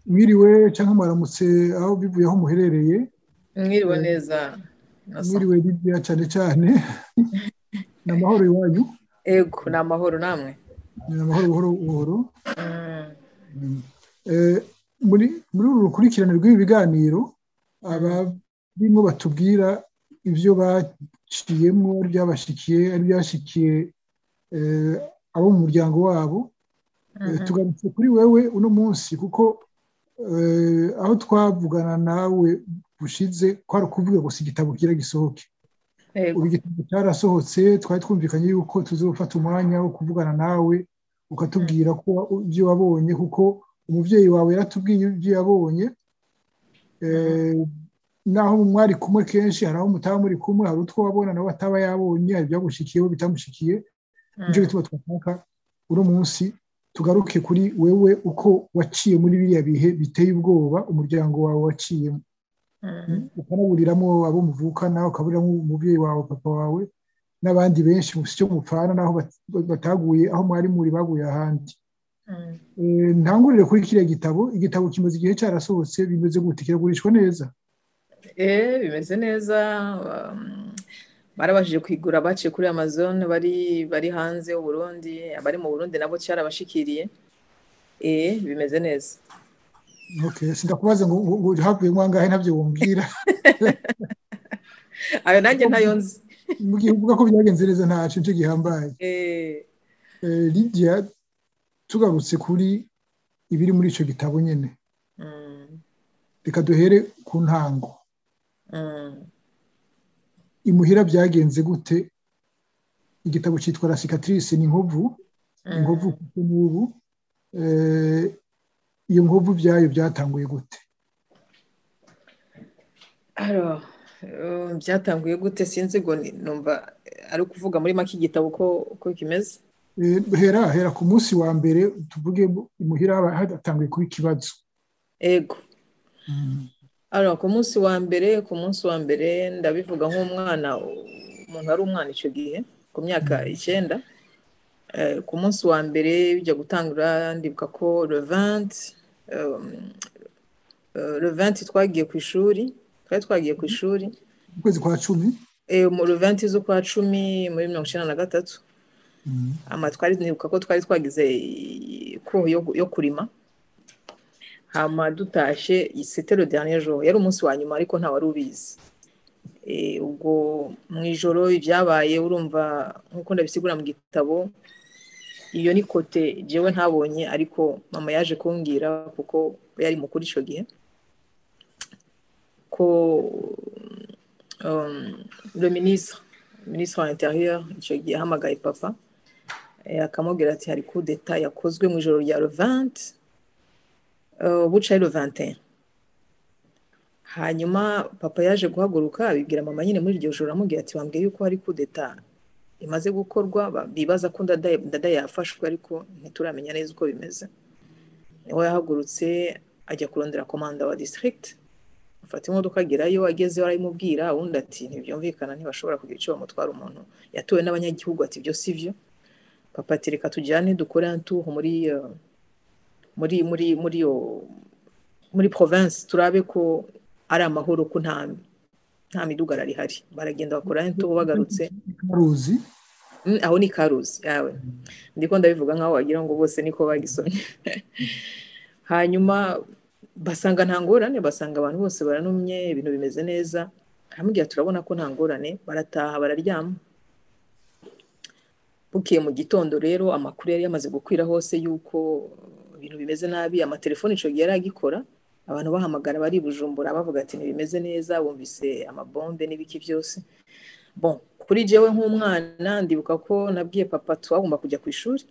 mwiriwe cyangwa mwaramutse aho bivuye aho muherereye mwiriwe neza mwiriwe hirya cyane cyane ni amahoro iwanyu ego ni amahoro namwe ni amahoro buhoro buhoro muri uru rukurikirane rw'ibi biganiro abarimo batubwira ibyo baciyemo byabashyikiye ari byashyikiye abo mu muryango wabo tugarutse kuri wewe uno munsi kuko aho twavugana nawe bushize twari kuvuga gusa igitabo kigira gisohoke ubu igitabo cyarasohotse twari twumvikanye yuko tuzi gufata umwanya wo kuvugana nawe ukatubwira ko ibyo wabonye kuko umubyeyi wawe yaratubwiye ibyo yabonye naho mwari kumwe kenshi hari aho mutaba muri kumwe hari utwo wabona nawe ataba yabonye hari ibyamushyikiyeho bitamushyikiye nicyo gituma twashaka uno munsi tugaruke kuri wewe uko waciye muri biriya bihe biteye ubwoba umuryango wawe waciyemo ukanaburiramo abo muvukana ukaburiramo umubyeyi wawe papa wawe n'abandi benshi si cyo mupfana n'aho bataguye aho mwari muri baguye ahandi ntangurire kuri kiriya gitabo igitabo kimaze igihe cyarasohotse bimeze gute kiragurishwa neza eee bimeze neza barabashije kwigura baciye kuri amazon bari bari hanze y'uburundi abari mu burundi nabo cyarabashikiriye eee bimeze neza sindakubaza ngo havuye mo angahe ntabyo wumvira ayo nanjye ntayo nzi mu gihe uvuga ko byagenze neza ntacu nicyo gihambaye lidiya tugarutse kuri ibiri muri icyo gitabo nyine reka duhere ku ntango imuhira byagenze gute igitabo cyitwa rasikatirisi ni inkovu inkovu kuko n'ubu iyo nkovu byayo byatanguye gute byatanguye gute sinzi ngo numva ari ukuvuga muri make igitabo uko kimeze hera hera ku munsi wa mbere tuvuge imuhira hadatanguye kuba ikibazo ego ku munsi wa mbere ku munsi wa mbere ndabivuga nk'umwana umuntu ari umwana icyo gihe ku myaka icyenda ku munsi wa mbere bijya gutangura ndibuka ko revanti revanti twagiye ku ishuri twari twagiye ku ishuri mu kwezi kwa cumi mu ruventi z'ukwa cumi muri mirongo icyenda na gatatu twari nibuka ko twari twagize ikuho yo kurima hama dutashye isetero joro yari umunsi wa nyuma ariko nta wari ubizi ubwo mu ijoro ibyabaye urumva nk'uko ndabisigura mu gitabo iyo ni kote jewe ntabonye ariko mama yaje kumbwira kuko yari mukuru icyo gihe ko le ministre ministre wa interieur icyo gihe yahamagaye papa akamubwira ati hari coup d'etat yakozwe mu ijoro rya levante bucaye levante hanyuma papa yaje guhaguruka abibwira mama nyine muri iryo joro aramubwira ati wambwiye yuko hari coup d'etat imaze gukorwa bibaza ko ndada yafashwe ariko ntituramenya neza uko bimeze niwe yahagurutse ajya kurondera komanda wa district afata imodoka agerayo agezeho arayimubwira ubundi ati ntibyumvikana ntibashobora kugira icyo bamutwara umuntu yatuwe n'abanyagihugu ati ibyo si byo papa ati reka tujyane dukore antuhu muri muri muri muri muri province turabe ko ari amahoro ko nta nta midugara rihari baragenda bakora antuhu bagarutse karuzi aho ni karuzi yawe ndiko ndabivuga nkaho wagira ngo bose niko bagisomye hanyuma basanga nta ngorane basanga abantu bose baranumye ibintu bimeze neza hamwe turabona ko nta ngorane barataha bararyama bukeye mu gitondo rero amakuru yari yamaze gukwira hose y'uko ibintu bimeze nabi amatelefoni icyo gihe yari agikora abantu bahamagara bari bujumbura bavuga ati ntibimeze neza bumvise amabombe n'ibiki byose bon kuri jewe nk'umwana ndibuka ko nabwiye papa twagomba kujya ku ishuri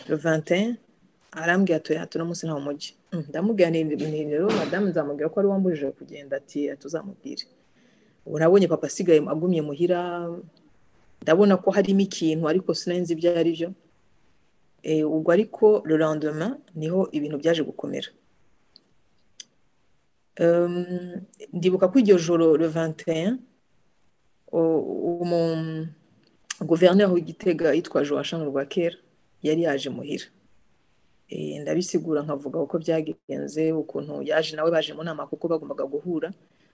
levantin arambwira ati ''hato no munsi nta mujyi'' ndamubwira rero madamu nzamubwira ko ari wambujije kugenda ati ''tuzamubwire'' ubu nabonye papa asigaye agumye muhira ndabona ko harimo ikintu ariko sinenze ibyo ari byo ubwo ariko rurandoma niho ibintu byaje gukomera ndibuka ko iryo joro revantin umu guverineri w'igitega yitwa joa shanu rwa kera yari yaje muhira ndabisigura nkavuga uko byagenze ukuntu yaje nawe baje mu nama kuko bagombaga guhura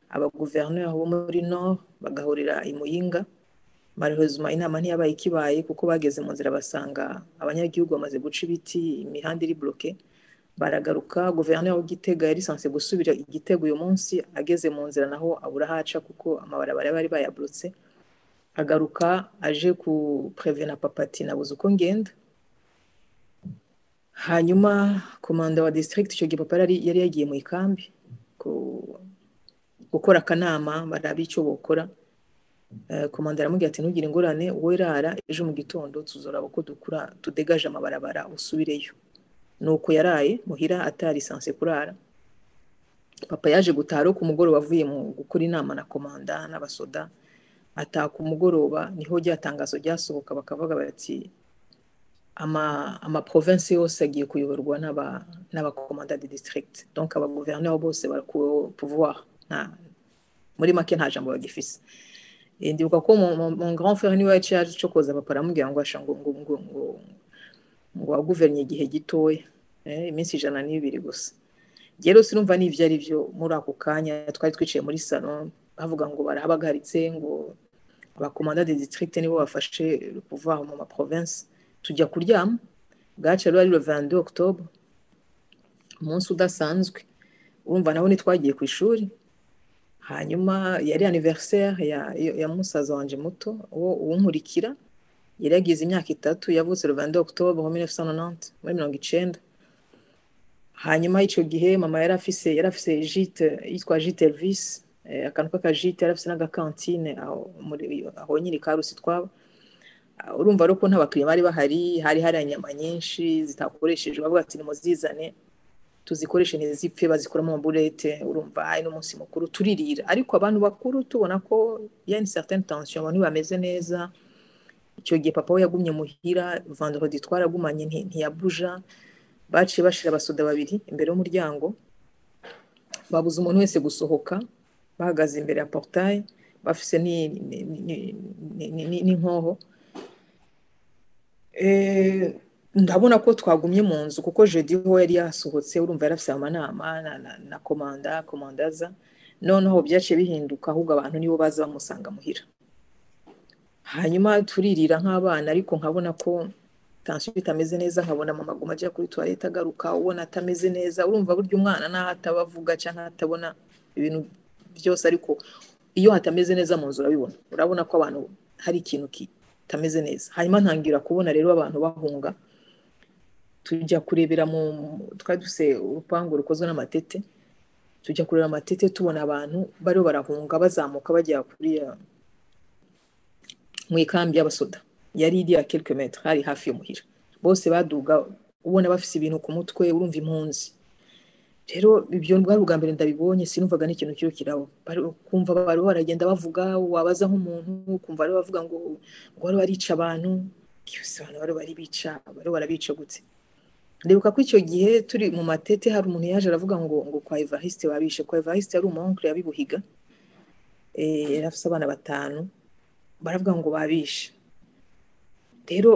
abaguverineri bo muri nord bagahurira i muyinga marihozuma inama ntiyabaye ikibaye kuko bageze mu nzira basanga abanyagihugu bamaze guca ibiti imihanda iri buroke baragaruka guverineri w'igitega yari sanse gusubira igitego uyu munsi ageze mu nzira naho abura ahaca kuko amabarabara bari bayaburutse agaruka aje ku na papati nabuze uko ngenda hanyuma komanda wa district icyo gihe papa yari yagiye mu ikambi gukora akanama baraba icyo bokora komanda aramubwira ati ntugire ingorane wowe rara ejo mu gitondo tuzoraba uko dukura tudegaje amabarabara usubireyo ni uko yaraye muhira atari sanse kurara papa yaje gutaha ku mugoroba avuye mu gukora inama na komanda n'abasoda ataha ku mugoroba niho rya tangazo ryasohoka bakavuga bati amaprovensi yose agiye kuyoborwa n'abakomanda de district donc abaguverineri bose barakuweho pouvoir muri make nta jambo bagifise ndibuka ko mon grand frère niwe yaciye cyo koza papa aramubwira ngo ngo ngo ngo ngo ngo waguverinye igihe gitoya iminsi ijana n'ibiri gusa rero sinumva n'ibyo ari byo muri ako kanya twari twicaye muri salo bavuga ngo barahabagaritse ngo abakomanda de district nibo bafashe pouvoir mu maprovensi tujya kuryama bwacu rero ari revandi okitora umunsi udasanzwe urumva nabo ntitwagiye ku ishuri hanyuma yari aniveriseri ya musaza wanjye muto uwo uwumurikira yari yagize imyaka itatu yavutse revandi okitora muri mirongo icyenda hanyuma icyo gihe mama yari afise yari afise jite yitwa jite elvisi akantu k'akajite yari afise n'agakantine aho nyiri karusi twaba urumva ari uko ntabakiriya bari bahari hari hari inyama nyinshi zitakoreshejwe bavuga ati nimuzizane tuzikoreshe ntizipfe bazikuramo amaburete urumva hari n'umunsi mukuru turirira ariko abantu bakuru tubona ko yani certaine tension abantu bameze neza icyo gihe papa we yagumye muhira vandorodi twaragumanye ntiyabuja baciye bashira abasoda babiri imbere y'umuryango babuze umuntu wese gusohoka bahagaze imbere ya porutaye bafise n'inkoho ndabona ko twagumye mu nzu kuko jodi ho yari yasohotse urumva yari afite amanama na komanda komandaza noneho byaciye bihinduka ahubwo abantu nibo baza bamusanga muhira hanyuma turirira nk'abana ariko nkabona ko tansiyo itameze neza nkabona mama aguma ajya kuri tuwarete agaruka ubona atameze neza urumva burya umwana n'aho ataba avuga cyangwa atabona ibintu byose ariko iyo hatameze neza mu nzu urabibona urabona ko abantu hari ikintu kitameze neza hanyuma ntangira kubona rero abantu bahunga tujya kurebera mu twari dufite urupangu rukozwe n'amatete tujya kureba amatete tubona abantu bariho barahunga bazamuka bajya kuri mu ikambi y'abasoda yari iri ya metero hari hafi y'umuhira bose baduga ubona bafite ibintu ku mutwe urumva impunzi rero ibyo bwari ubwa mbere ndabibonye sinumvaga n'ikintu kiri kiraho kumva bariho baragenda bavuga wabaza nk'umuntu kumva bariho bavuga ngo ngo bariho barica abantu byose abantu bariho baribica bariho barabica gutse ndibuka ko icyo gihe turi mu matete hari umuntu yaje aravuga ngo ngo kwa evariste babishe kwa evariste yari umuhonkere yabibuhiga yari afite abana batanu baravuga ngo babishe rero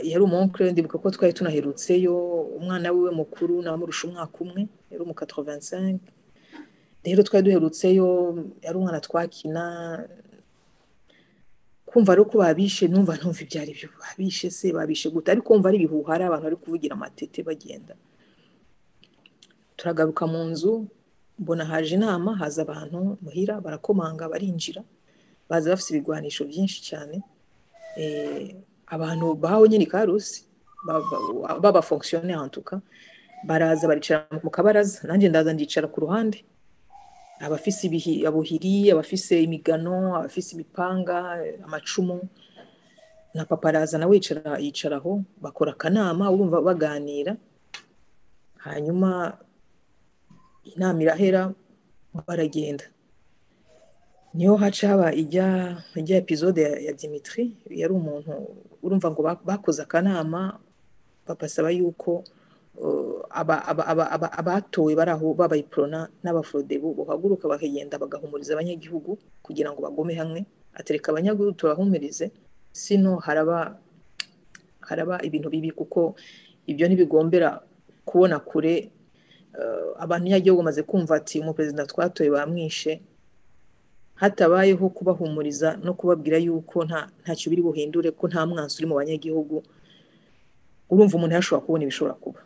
yari umunkere ndibuka ko twari tunaherutseyo umwana wiwe mukuru namurusha umwaka umwe yari umu katoventisenke rero twari duherutseyo yari umwana twakina kumva ari uko babishe numva ntumva ibyo ari byo babishe se babishe guta ariko wumva ari ibihuha ari abantu bari kuvugira amatete bagenda turagaruka mu nzu mbona haje inama haza abantu muhira barakomanga barinjira baza bafite ibigwanisho byinshi cyane abantu bahawe nyine karusi b'abafonksiyoneri hantuka baraza baricara mu kabaraza nanjye ndaza ndicara ku ruhande abafise abuhiri abafise imigano abafise imipanga amacumu na papa araza nawe yicaraho bakora akanama urumva baganira hanyuma inama irahera baragenda niho haca haba ijya ijya epizode ya dimitri yari umuntu urumva ngo bakoze akanama babasaba yuko abatowe bari aho babaye porona n'abaforodebu bahaguruka bakagenda bagahumuriza abanyagihugu kugira ngo bagume hamwe atereka abanyagihugu turahumurize sino haraba haraba ibintu bibi kuko ibyo ntibigombera kubona kure abantu nyagihugu bamaze kumva ati umuperezida twatoye bamwishe hatabayeho kubahumuriza no kubabwira yuko ntacyo biri buhindure ko nta mwansi uri mu banyagihugu urumva umuntu yashobora kubona ibishobora kuba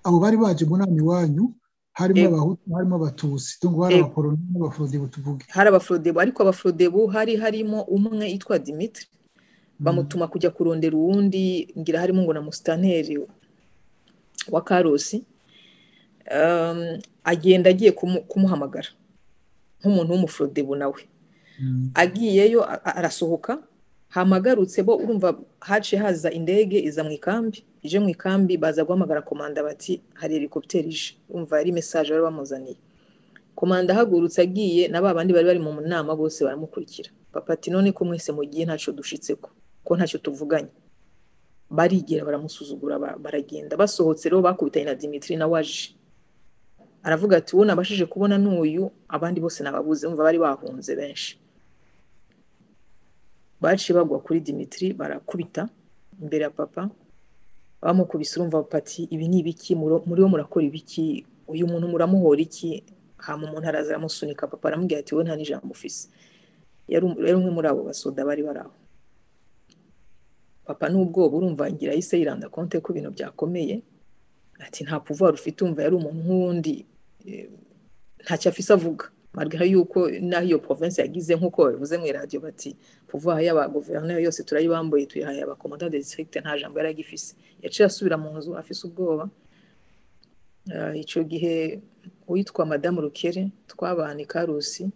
abo bari baje mu nama iwanyu harimo abahutu harimo abatusi tungo hari abakoroni n'abaforodebo tuvuge hari abaforodebo ariko abaforodebo hari harimo umwe yitwa dimitri bamutuma kujya kurondera uwundi ngira harimo ngo na musitaneri wa karosi agenda agiye kumuhamagara nk'umuntu w'umuforodebo nawe agiyeyo arasohoka hamagarutse bo urumva haciye haza indege iza mu ikambi ije mu ikambi baza guhamagara komanda bati hari helikopiteri ije urumva ari mesaje bari bamuzaniye komanda ahagurutse agiye na ba bandi bari bari mu nama bose baramukurikira papa ati none ko mwese mu gihe ntacyo dushitse ko ko ntacyo tuvuganye barigera baramusuzugura baragenda basohotse rero bakubitanye na dimitiri nawe aje aravuga ati wowe nabashije kubona n'uyu abandi bose nababuze umva bari bahunze benshi baciye bagwa kuri dimitiri barakubita imbere ya papa bamukubise urumva pati ibi ni ibiki muri wo murakora ibiki uyu muntu muramuhora iki hama umuntu araza aramusunika papa aramubwira ati wowe nta n'ijambo ufise yari umwe muri abo basoda bari bari aho papa n'ubwoba urumva ngira ahise yiranda konte ko ibintu byakomeye ati nta puvuwari ufite umva yari umuntu nk'uwundi ntacyo afise avuga marga yuko naho iyo province yagize nk'uko babivuze mu iradiyo bati puvuwari y'abaguverineri yose turayibambuye tuyihaye abakomandante district nta jambo yari agifise yaciye asubira mu nzu afise ubwoba icyo gihe uwitwa madamu rukere twabana ikarusi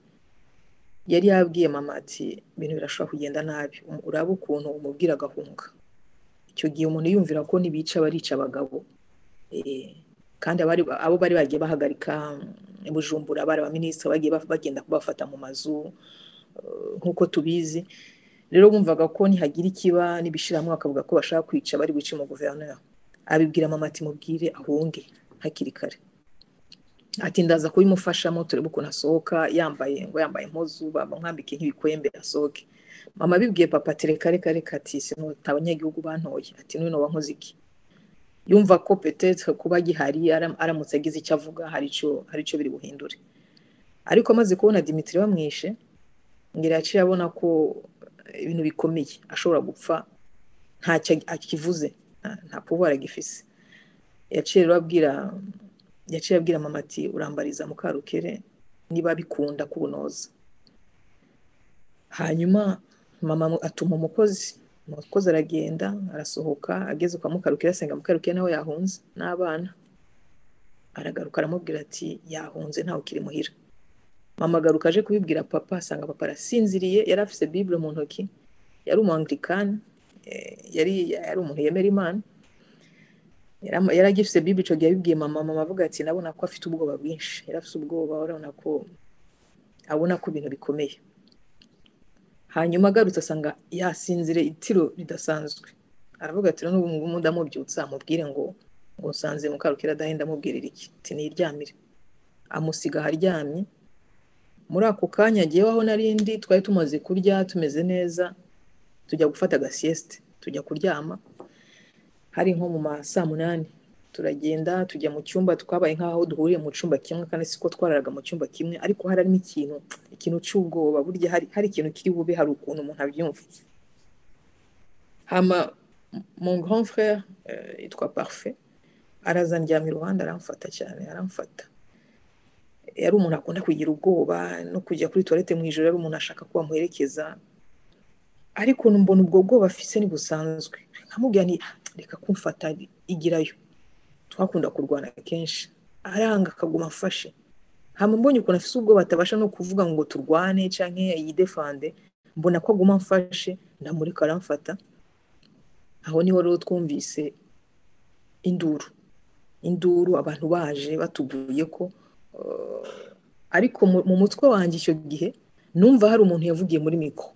yari yabwiye mama ati ibintu birashobora kugenda nabi uraba ukuntu umubwira agahunga icyo gihe umuntu yumvira ko nibica barica abagabo kandi abo bari bagiye bahagarika bujumbura bari abaminisitiri bagiye bagenda kubafata mu mazu nk'uko tubizi rero bumvaga ko ntihagira ikiba n'ibishyiramo bakavuga ko bashaka kwica bari guca umuguverineri abibwira mama ati mubwire ahunge hakiri kare ati ndaza kubimufashamo turebe ukuntu asohoka yambaye ngo yambaye impuzu bamwambike nk'ibikwembe asohoke mama abibwiye papa ati reka reka reka ati sinuta abanyagihugu bantoye ati n'uyu wankoze iki yumva ko petete kuba gihari aramutse agize icyo avuga hari icyo biri buhindure ariko amaze kubona dimitiri bamwishe ngira yaciye abona ko ibintu bikomeye ashobora gupfa ntacyo akivuze nta puwara agifise yaciye abwira yaciye abwira mama ati urambariza mukarukere niba bikunda kubunoza hanyuma mama atuma umukozi umukozi aragenda arasohoka ageze kwa mukarukire asenga mukarukire nawe yahunze n'abana aragaruka aramubwira ati yahunze ntawe ukiri muhira mama agaruka aje kubibwira papa asanga papa arasinziriye yari afite bibure mu ntoki yari umwangirikani yari yari umuntu yemera imana yari agifite bibure icyo gihe yabibwiye mama mama avuga ati nabona ko afite ubwoba bwinshi yari afite ubwoba urabona ko abona ko ibintu bikomeye hanyuma agarutse asanga yasinzire itiro ridasanzwe aravuga ati n'ubu ngubu ndamubyutsa amubwire ngo ngo nsanze mukarukira adahenda amubwirira iki tiniryamire amusiga aharyamye muri ako kanya agiye waho n'arindi twari tumaze kurya tumeze neza tujya gufata agasiyesite tujya kuryama hari nko mu ma saa munani turagenda tujya mu cyumba twabaye nk'aho duhuriye mu cyumba kimwe kandi siko twararaga mu cyumba kimwe ariko harimo ikintu ikintu cy'ubwoba burya hari hari ikintu kiri bube hari ukuntu umuntu abyumva hama mon grand frère yitwa parufe araza ndyama iruhande aramfata cyane aramfata yari umuntu akunda kugira ubwoba no kujya kuri tuwarete mu ijoro yari umuntu ashaka ko bamuherekeza ariko mbona ubwo bwoba afise ni busanzwe nkamubwira ni reka kumfata igirayo twakunda kurwana kenshi aranga akaguma afashe hano mbonye ukuntu afite ubwoba atabasha no kuvuga ngo turwane cyangwa yidefande mbona ko aguma amfashe ndamurika aramfata aho niho rero twumvise induru induru abantu baje batubwiye ko ariko mu mutwe wanjye icyo gihe numva hari umuntu yavugiye muri miko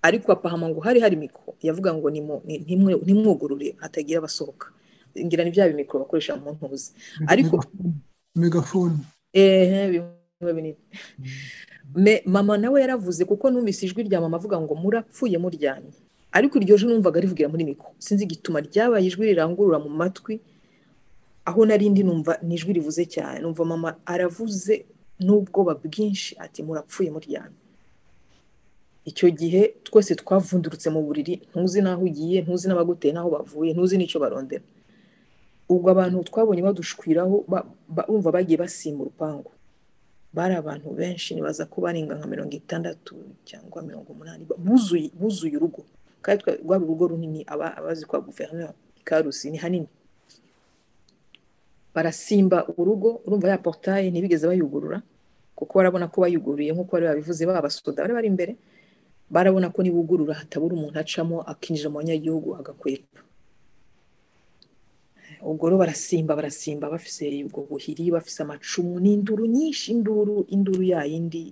ariko apahama ngo hari hari miko yavuga ngo ntimwugurure hatagira abasohoka ngira ni bya bimikoro bakoresha mu ntuzi ariko megafone ehe bimwe binini mama nawe yaravuze kuko numvise ijwi rya mama avuga ngo murapfuye muryamye ariko iryo joro numvaga rivugira muri mikoro sinzi igituma ryabaye ijwi rirangurura mu matwi aho narindi numva ni ijwi rivuze cyane numva mama aravuze n'ubwoba bwinshi ati murapfuye muryamye icyo gihe twese twavundurutse mu buriri ntuzi n'aho ugiye ntuzi n'abaguteye n'aho bavuye ntuzi n'icyo barondera ubwo abantu twabonye badushwiraho bumva bagiye basimba urupangu bari abantu benshi nibaza ko barenga nka mirongo itandatu cyangwa mirongo umunani buzuye urugo kandi rwaba urugo runini abazi kwa guverinoma ikarusi ni hanini barasimba urugo urumva ya porutaye ntibigeze bayugurura kuko barabona ko bayuguruye nk'uko bari babivuze babasoda bari bari imbere barabona ko nibugurura hatabura umuntu acamo akinjira mu banyagihugu agakwepa ubwo rero barasimba barasimba bafise ubwo buhiri bafise amacumu ni induru nyinshi induru induru ya yindi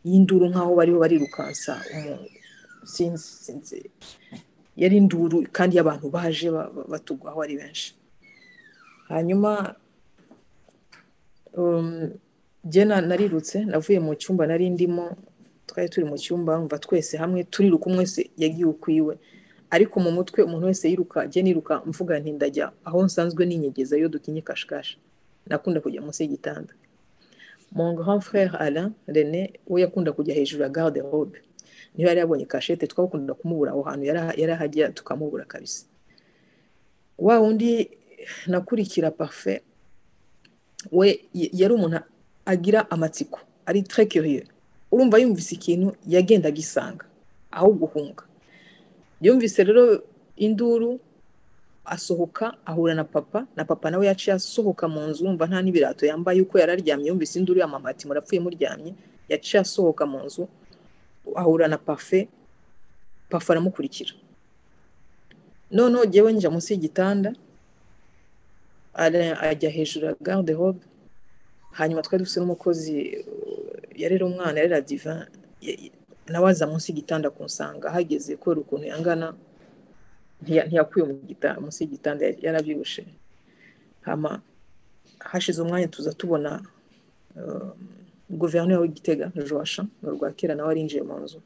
y'induru nk'aho bariho barirukansa sinzi sinzi yari induru kandi y'abantu baje batugwaho ari benshi hanyuma gena narirutse navuye mu cyumba nari ndimo twari turi mu cyumba mva twese hamwe turiruka umwe wese yagiye ukwiwe ariko mu mutwe umuntu wese yiruka jya niruka mvuga ntindajya aho nsanzwe ninyegeza iyo dukinye kashikashi nakunda kujya munsi y'igitanda mon grand frère Alain René we yakunda kujya hejuru ya garde robe niyo yari yabonye kashete twakunda kumubura aho hantu yari ahajya tukamubura kabisa wa wundi nakurikira pafe we yari umuntu agira amatsiko ari très curieux urumva yumvise ikintu yagendaga isanga aho guhunga yumvise rero induru asohoka ahura na papa na papa nawe yaciye asohoka mu nzu urumva nta n'ibirato yambaye uko yari aryamye yumvise induru ya mama ati murapfuye muryamye yaciye asohoka mu nzu ahura na pafe pafe aramukurikira noneho jyewe njya munsi y'igitanda ajya hejuru ya garde robe hanyuma twari dufite n'umukozi yarera umwana yarera diva nawe aza munsi y'igitanda kunsanga ahageze kubera ukuntu yangana ntiyakwiye munsi y'igitanda yarabyibushye hama hashize umwanya tuza tubona guverinoma w'igitega joasha mu rwakira nawe arinjiye mu nzu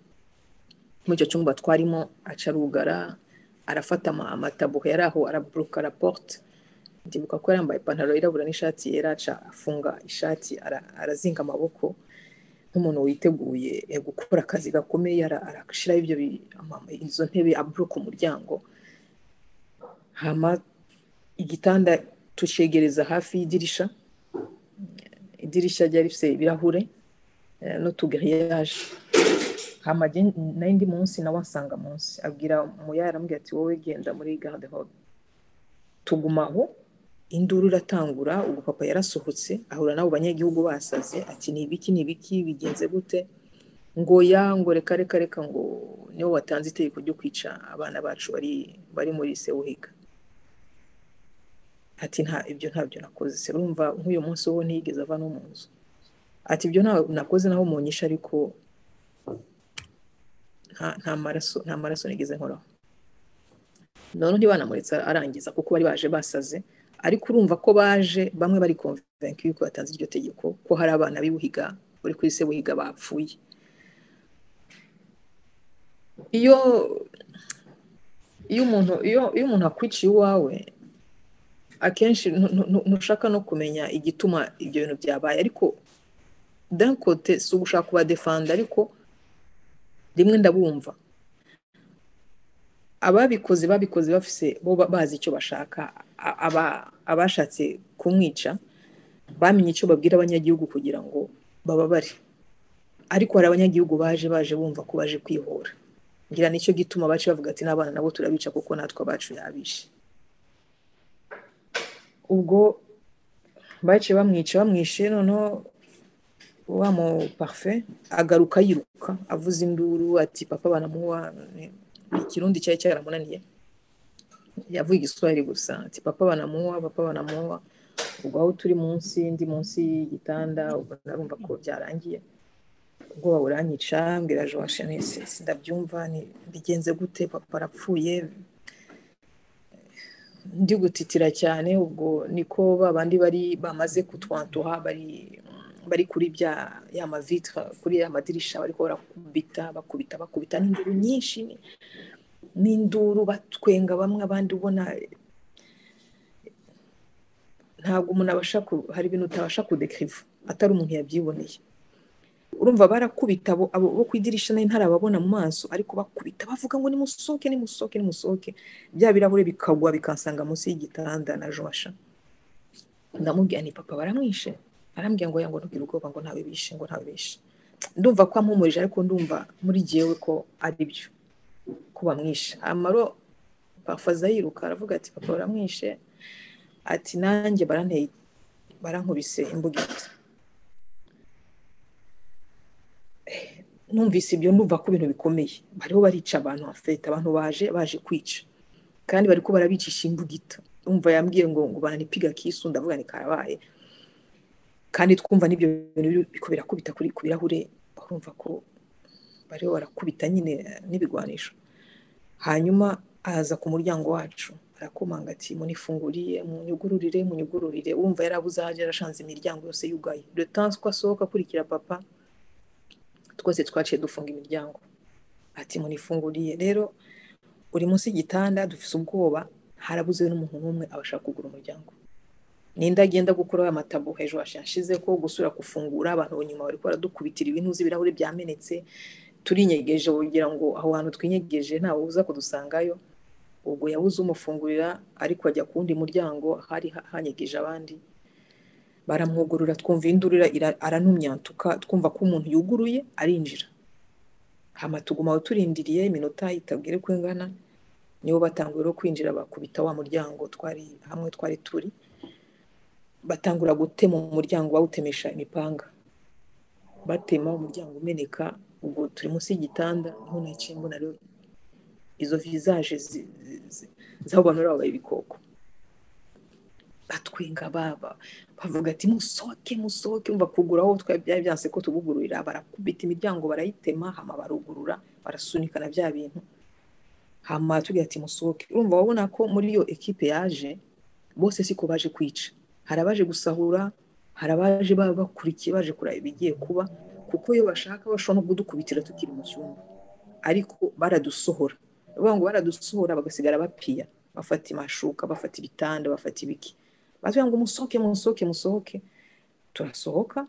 muri icyo cyumba twarimo aca arugara arafata amatabuhe yari aho araburuka raporute ndibuka ko yambaye ipantaro yirabura n'ishati yera aca afunga ishati arazinga amaboko nk'umuntu witeguye gukora akazi gakomeye arashyiraho ibyo izo ntebe aburuka umuryango hama igitanda tucegereza hafi y'idirisha idirisha ryari rifite ibirahure n'utugariyaje hama nayo ndi munsi nawe asanga munsi abwira umuyari aramubwira ati wowe genda muri garde hobe tuguma aho induru iratangura ubwo papa yarasohotse ahura n'abo banyagihugu basaze ati ni ibiki ni ibiki bigenze gute ngo ya ngo reka reka reka ngo nibo watanze itegeko ryo kwica abana bacu bari bari muri sewuhiga ati nta ibyo ntabyo nakoze se urumva nk'uyu munsi wo ntiyigeze ava no mu nzu ati ibyo nakoze naho mu nyisha ariko nta maraso nta maraso nigeze nkoraho noneho ntibanamuretse arangiza kuko bari baje basaze ariko urumva ko baje bamwe bari konvenka yuko batanze iryo tegeko ko hari abana b'ibuhiga bari kuri se buhiga bapfuye iyo iyo umuntu iyo umuntu akwiciye iwawe akenshi ntushaka no kumenya igituma ibyo bintu byabaye ariko dankote si ugushaka kubadefanda ariko rimwe ndabumva ababikoze babikoze bafise bo bazi icyo bashaka abashatse kumwica bamenye icyo babwira abanyagihugu kugira ngo bababare ariko hari abanyagihugu baje baje bumva ko baje kwihora ngira nicyo gituma bace bavuga ati n'abana nabo turabica kuko natwe abacu yabishe ubwo bace bamwica bamwishe noneho wa mu parufe agaruka yiruka avuze induru ati papa banamuha ikirundi cyari cyaramunaniye yavuye igiswahili gusa ati papa banamuha papa banamuha ubwo aho turi munsi ndi munsi y'igitanda ubwo narumva ko byarangiye ubwoba buranyica mbwira joashe ndabyumva bigenze gute papa arapfuye ndi gutitira cyane ubwo niko babandi bari bamaze kutwantuha bari bari kuri bya ya mavitre kuri ya madirisha bariko barakubita bakubita bakubita n'induru nyinshi n'induru batwenga bamwe abandi ubona ntabwo umuntu abasha hari ibintu utabasha kudekiriva atari umuntu yabyiboneye urumva barakubita abo bo ku idirishya nayo ntarababona mu maso ariko bakubita bavuga ngo nimusohoke nimusohoke nimusohoke bya birarahure bikagwa bikansanga munsi y'igitanda na josha ndamubwira ni papa baramwishe arambwira ngo yango ntugire ubwoba ngo ntawe bishe ngo ntawe bishe ndumva ko ampumurije ariko ndumva muri jyewe ko ari byo ko bamwishe amaro bafaza yiruka aravuga ati papa baramwishe ati nanjye baranteye barankubise imbugita numvise ibyo numva ko ibintu bikomeye bariho barica abantu hafite abantu baje baje kwica kandi bari ko barabicisha imbugita umva yambwiye ngo ngo baranipiga kisu ndavuga ni karabaye kandi twumva n'ibyo bintu biko birakubita kuri ku birahure urumva ko bariho barakubita nyine n'ibigwanisho hanyuma aza ku muryango wacu arakomanga ati munifunguriye munyugururire munyugururire wumva yarabuze ahaje yarashanze imiryango yose yugaye le temps ko asohoka akurikira papa twese twaciye dufunga imiryango ati munifunguriye rero buri munsi y'igitanda dufite ubwoba harabuze n'umuntu n'umwe abasha kugura umuryango ninde agenda gukuraho amatabo hejuru hashize ko gusura gufungura abantu nyuma bari baradukubitira ibintu z'ibirahuri byamenetse turinyegeje kugira ngo aho hantu twinyegeje ntawe uza kudusangayo ubwo yabuze umufungurira ariko ajya ku wundi muryango hari hanyegeje abandi baramwugurura twumva indurira aranumyantuka twumva ko umuntu yuguruye arinjira hama tuguma aho turindiriye iminota itabwire ko ingana nibo batanguye no kwinjira bakubita wa muryango twari hamwe twari turi batangura gutema umuryango bawutemesha imipanga batema umuryango umeneka ubwo turi munsi y'igitanda ntunaciye mbona rero izo vizaje z'abo bantu babaye ibikoko batwenga baba bavuga ati musohoke musohoke umva kugura aho twari byari byanse ko tubugururira barakubita imiryango barayitema hama barugurura barasunika na bya bintu hama tugira ati musohoke urumva wabona ko muri iyo ekipe yaje bose siko baje kwica hari abaje gusahura hari abaje baba bakurikiye baje kureba ibigiye kuba kuko iyo bashaka bashobora no kudukubitira tukiri mu cyumba ariko baradusohora bavuga ngo baradusohora bagasigara bapiya bafata amashuka bafata ibitanda bafata ibiki batubwira ngo musohoke musohoke musohoke turasohoka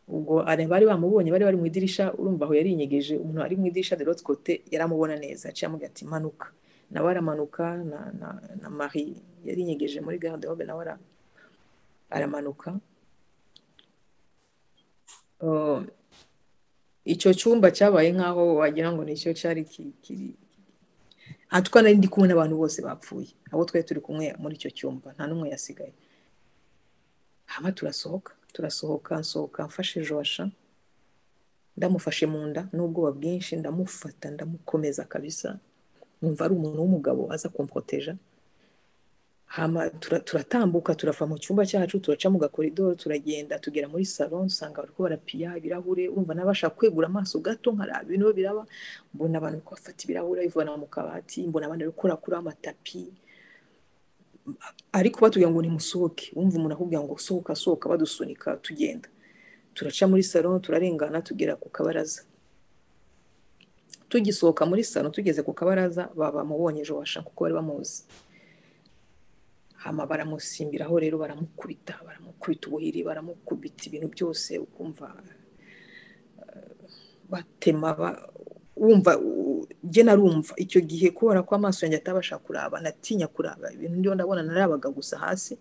ubwo bari bamubonye bari bari mu idirishya urumva aho yarinyegeje umuntu ari mu idirishya de kote yaramubona neza aciye amuga ati manuka nawe aramanuka na na na marie yarinyegeje muri gahunda y'ahobe nawe aramanuka icyo cyumba cyabaye nk'aho wagira ngo nicyo cyari kiri ahatuka nari ndi kumwe n'abantu bose bapfuye abo twari turi kumwe muri icyo cyumba nta n'umwe yasigaye haba turasohoka turasohoka nsohoka mfashe josha ndamufashe mu nda n'ubwoba bwinshi ndamufata ndamukomeza kabisa numva ari umuntu w'umugabo aza kumpoteja hama turatambuka turava mu cyumba cyacu turaca mu gakoridoro turagenda tugera muri salo usanga bari barapiya ibirahure wumva n'abashaka kwegura amaso gato nkaraba ibintu biraba mbona abantu bari bafata ibirahure bivana mu kabati mbona abantu bari kurakuraho amatapi ariko batubwira ngo nimusohoke wumva umuntu akubwira ngo sohoka sohoka badusunika tugenda turaca muri salo turarengana tugera ku kabaraza tugisohoka muri salo tugeze ku kabaraza baba mubonye washaka kuko bari bamuzi hama baramusimbiraho rero baramukubita baramukubita ubuhiri baramukubita ibintu byose ukumva batema wumva njye narumva icyo gihe kubera ko amaso yanjye atabasha kuraba natinya kuraba ibintu ndiho ndabona narabaga gusa hasi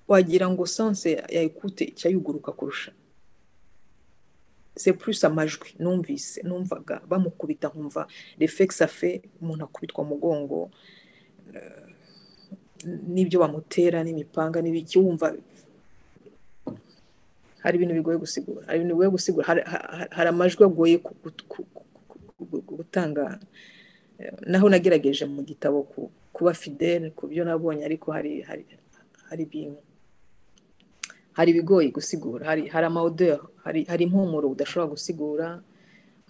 wagira ngo sanse yayikute icyayiguruka kurusha se plus amajwi numvise numvaga bamukubita nkumva refegisi afe umuntu akubitwa umugongo n'ibyo bamutera n'imipanga n'ibiki wumva hari ibintu bigoye gusigura hari ibintu bigoye gusigura hari amajwi agoye gutanga naho nagerageje mu gitabo kuba fidele ku byo nabonye ariko hari hari ibintu hari ibigoye gusigura hari hari amawuderi hari impumuro udashobora gusigura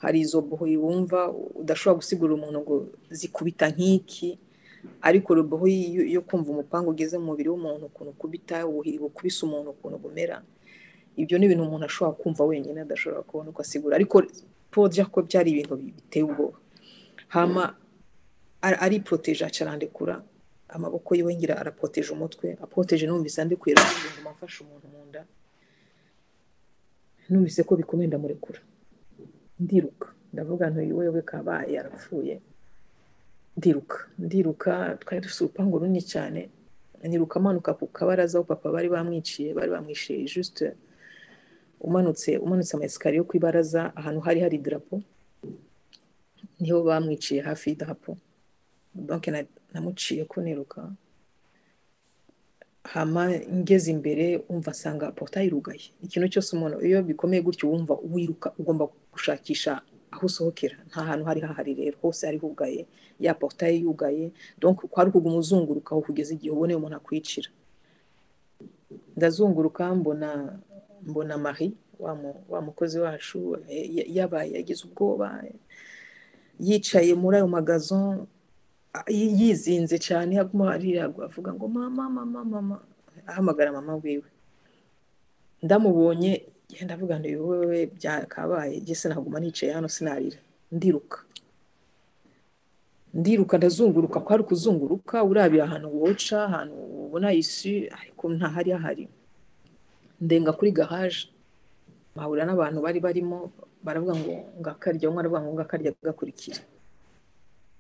hari izo bohoyi wumva udashobora gusigura umuntu ngo zikubita nk'iki ariko roboho yo kumva umupanga ugeze mu mubiri w'umuntu ukuntu ukubita ubuhiri bukubise umuntu ukuntu bumera ibyo ni ibintu umuntu ashobora kumva wenyine adashobora kubona uko asigura ariko po ko byari ibintu biteye ubwoba hama ariporoteje acarandekura amaboko yiwe ngira araporoteje umutwe aporoteje numvise andukuye ngo mfashe umuntu mu nda numvise ko bikomeye ndamurekura ndiruka ndavuga ntuyobewe kabaye yarapfuye ndiruka ndiruka twari dufite urupangu runini cyane niruka amanuka ku kabaraza aho papa bari bamwiciye bari bamwishe jisite umanutse umanutse amayesikariye yo ku ibaraza ahantu hari hari idarapo niho bamwiciye hafi y'idarapo banki namuciye ko niruka hama ngeze imbere umva asanga porutayi irugaye ikintu cyose umuntu iyo bikomeye gutyo wumva wiruka ugomba gushakisha aho usohokera nta hantu hari hahari rero hose hari hugaye ya porutayi yugaye donko kwari kuguma uzunguruka aho kugeza igihe uboneye umuntu akwicira ndazunguruka mbona mbona marie wa mukozi wacu yabaye yagize ubwoba yicaye muri ayo magazo yizinze cyane aguma ariragwa avuga ngo mama mama mama ahamagara mama wiwe ndamubonye genda avuga ngo wowe byakabaye gese naguma nicaye hano sinarira ndiruka ndiruka ndazunguruka ko ari kuzunguruka urabira ahantu woca ahantu ubona isi ariko ntahari hahari ndenga kuri gahaje bahura n'abantu bari barimo baravuga ngo ngakarya umwe aravuga ngo ngakarya gakurikira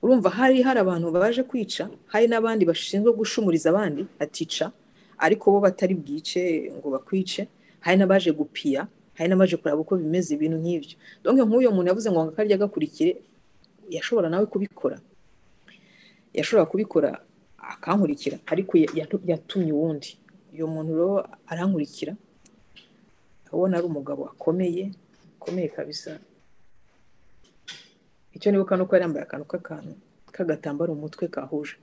urumva hari hari abantu baje kwica hari n'abandi bashinzwe gushumuriza abandi atica ariko bo batari bwice ngo bakwice hari n'abaje gupiya hari n'abaje kureba uko bimeze ibintu nk'ibyo donke nk'uyu muntu yavuze ngo ngakarya gakurikire yashobora nawe kubikora yashobora kubikora akankurikira ariko yatumye uwundi uyu muntu rero arankurikira ubona ari umugabo akomeye akomeye kabisa icyo nibuka ni uko yari yambaye akantu k'akantu k'agatambaro mu mutwe kahuje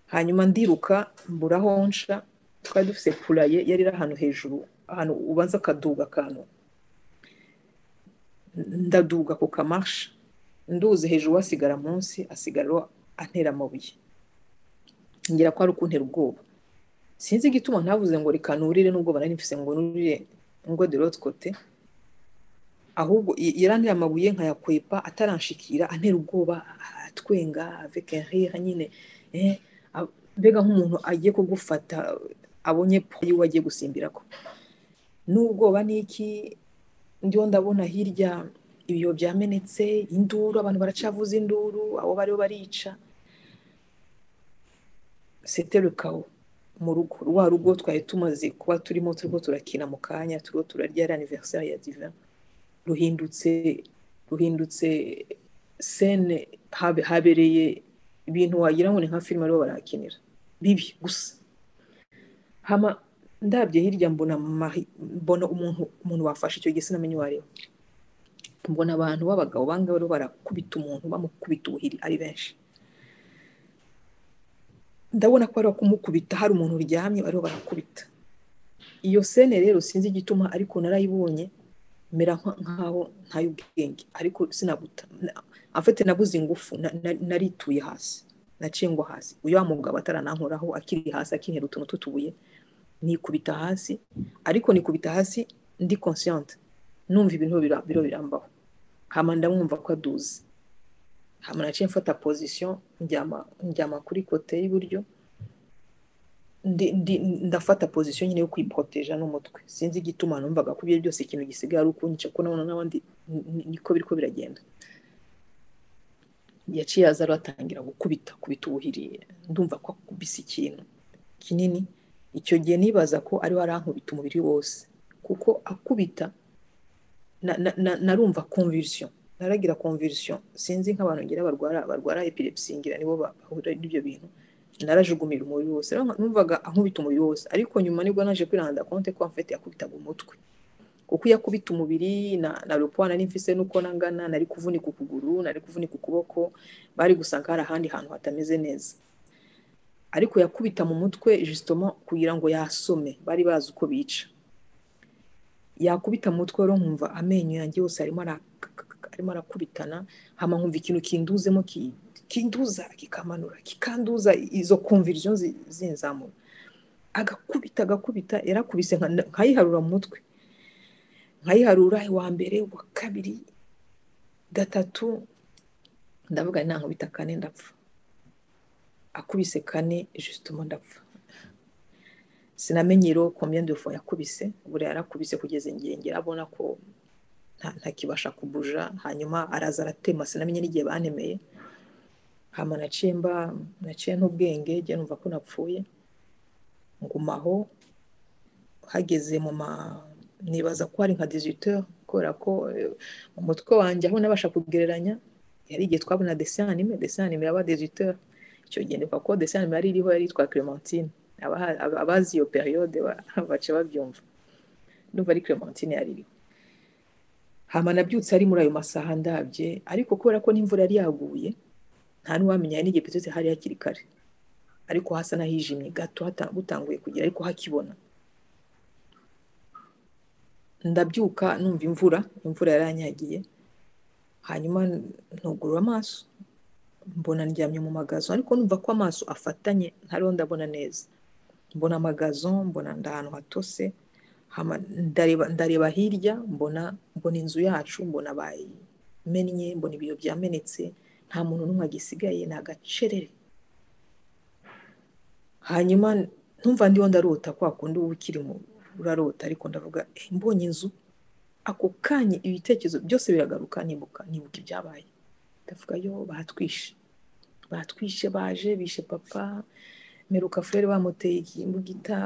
hanyuma ndiruka mbura aho nca twari dufite puraye yari iri ahantu hejuru ahantu ubanza akaduga akantu ndaduga ku kamashi nduzi hejuru asigara munsi asigara antera amabuye ngira ko ari ukuntera ubwoba sinzi igituma ntavuze ngo reka nurire n'ubwo nari mfise ngo nurire ngo de l'autre côté ahubwo yarantera amabuye nkayakwepa ataranshikira antera ubwoba atwenga avec un rire nyine eh bega nk'umuntu agiye kugufata abonye po yiwe agiye gusimbira ko n'ubwoba n'iki ndiho ndabona hirya ibiyo byamenetse induru abantu baracavuza induru abo bariho barica seterukawo mu rugo rwa rugo twari tumaze kuba turimo turimo turakina mu kanya turiho turarya ari aniveriseri ya diva ruhindutse ruhindutse sene habereye ibintu wagira ngo ni nka filime ariho barakinira bibi gusa hama ndabye hirya mbona mbona umuntu umuntu wafashe icyo gihe sinamenye uwo ari we mbona abantu b'abagabo banga bariho barakubita umuntu bamukubita ubuhiri ari benshi ndabona ko bari kumukubita hari umuntu uryamye bariho barakubita iyo sene rero sinzi igituma ariko narayibonye mera nkaho ntay'ubwenge ariko sinabuta afite nabuze ingufu narituye hasi nacengwa hasi uyu wa mugabo ataranankoraho akiri hasi akinera utuntu tutubuye nikubita hasi ariko nikubita hasi ndi consciente numva ibintu biro birambaho hama ndamwumva ko aduze hama naciye mfata position njyama njyama kuri kote y'iburyo ndafata pozisiyo nyine yo kwiproteja n'umutwe sinzi igituma numvaga ko ibyo byose ikintu gisigaye ari ukunyica ko nabona n'abandi niko biriko biragenda yaciye aza atangira gukubita kubita ubuhiriye ndumva ko akubise ikintu kinini icyo gihe nibaza ko ariho arankubita umubiri wose kuko akubita narumva convulsion naragira convulsion sinzi nk'abantu ngira barwara barwara epilepsy ngira nibo bahura n'ibyo bintu narajugumirira umubiri wose numvaga ankubita umubiri wose ariko nyuma nibwo naje kwiranda konte ko mfite yakubitaga umutwe kuko iyo akubita umubiri na na ropana n'imfise nuko nangana nari kuvunika ukuguru nari kuvunika ukuboko bari gusanga hari ahandi hantu hatameze neza ariko yakubita mu mutwe justement kugira ngo yasome bari bazi uko bica yakubita mu mutwe rero nkumva amenyo yanjye yose arimo arimo arakubitana hama nkumva ikintu kinduzemo kinduza kikamanura kikanduza izo konviriziyo zinzamura agakubita agakubita yarakubise nkayiharura mu mutwe nkayiharura uwa mbere uwa kabiri gatatu ndavuga nta nkubita kane ndapfa akubise kane jisituma ndapfa sinamenye rero komye ndufo yakubise buriya yarakubise kugeza igihe ngira abona ko ntakibasha kubuja hanyuma araza aratema sinamenye n'igihe banemeye hama naciye mba naciye n'ubwenge njye numva ko napfuye ngumaho hageze mu ma nibaza ko hari nka dizito kubera ko mu mutwe wanjye aho nabasha kugereranya yari igihe twabona desine anime desine anime yaba dizito icyo gihe ndikwa ko desine anime yari iriho yari yitwa clementine abazi iyo periyode baca babyumva ndumva ari clementine yari iriho hama nabyutse ari muri ayo masaha ndabye ariko kubera ko n'imvura yari yaguye nta n'uwamenya hari n'igihe petete hari hakiri kare ariko hasa n'ahijimye gato butanguye kugera ariko hakibona ndabyuka numva imvura imvura yaranyagiye hanyuma ntugurura amaso mbona ndyamye mu magazo ariko numva ko amaso afatanye ntariho ndabona neza mbona amagazo mbona ahantu hatose ndareba hirya mbona mbona inzu yacu mbona bayimennye mbona ibiyo byamenetse nta muntu n'umwe agisigaye ni agacerere hanyuma ntumva ndiho ndarota kwa kundi uba ukiri mu urarota ariko ndavuga mbonye inzu ako kanya ibitekerezo byose biragaruka nibuka nibuka ibyabaye ndavuga yo batwishe batwishe baje bishe papa meruka furere bamuteye imbugita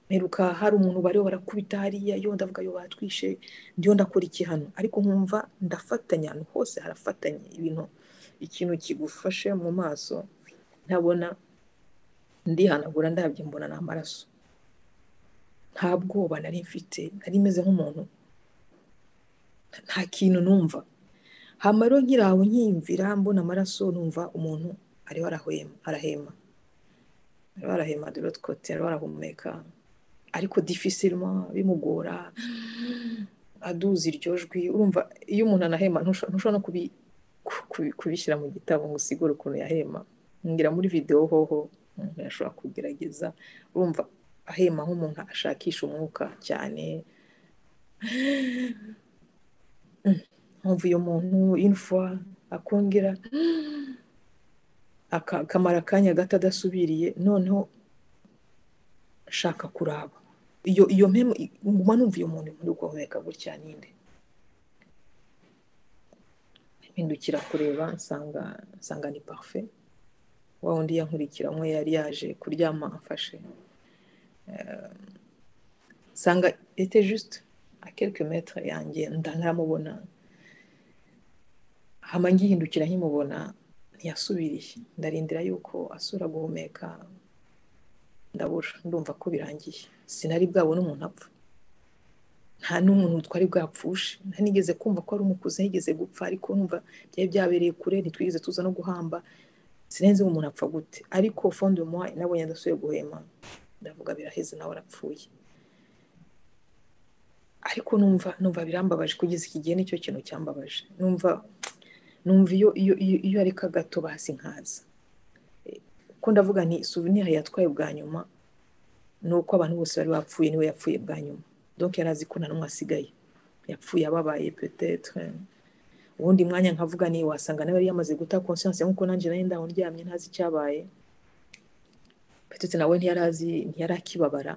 meruka hari umuntu bariho barakubita hariya yo ndavuga yo batwishe ndiho ndakora iki hano ariko nkumva ndafatanya ahantu hose harafatanye ibintu ikintu kigufashe mu maso ntabona ndihanagura ndabye mbona ni amaraso nta bwoba nari mfite nari meze nk'umuntu nta kintu numva rero nkiraho nkiyumvira mbona amaraso numva umuntu ariho arahema ariho arahema dore twote ariho arahumeka ariko difficilema bimugora aduza iryo jwi urumva iyo umuntu anahema ntushobora no kubishyira mu gitabo ngo usigure ukuntu yahema ngira muri videwo hoho umuntu yashobora kugerageza urumva ahema nk'umuntu ashakisha umwuka cyane nkumva uyu muntu imfwa akongera akamara akanya gato adasubiriye noneho nshaka kuraba iyo iyo mpemu nguma numva iyo muntu muri guhumeka gutya ninde mpindukira kureba nsanga nsanga ni parufe wa wundi yankurikira umwe yari yaje kuryama amfashe nsanga ete juste a quelques metre yanjye ntaramubona hama ngihindukira nkimubona ntiyasubiriye ndarindira yuko asura guhumeka ndabura ndumva ko birangiye sinari bwabona umuntu apfa nta n'umuntu twari bwapfushe ntanigeze kumva ko ari umukuze yigeze gupfa ariko numva byari byabereye kure ntitwigeze tuza no guhamba sinenze umuntu apfa gute ariko fondi umuha nabonye adasubiye guhema ndavuga biraheze nawe arapfuye ariko numva numva birambabaje kugeza iki gihe nicyo kintu cyambabaje numva numva iyo iyo iyo areka gato basi nkaza ko ndavuga ni souvenir yatwaye bwa nyuma ni uko abantu bose bari bapfuye niwe yapfuye bwa nyuma donc yari azi ko nta n'umwe asigaye yapfuye ababaye petetre ubundi mwanya nkavuga ni wasanga nawe yari yamaze guta conscience nk'uko nanjye nari ndaho ndyamye ntazi icyabaye petete nawe ntiyari azi ntiyari akibabara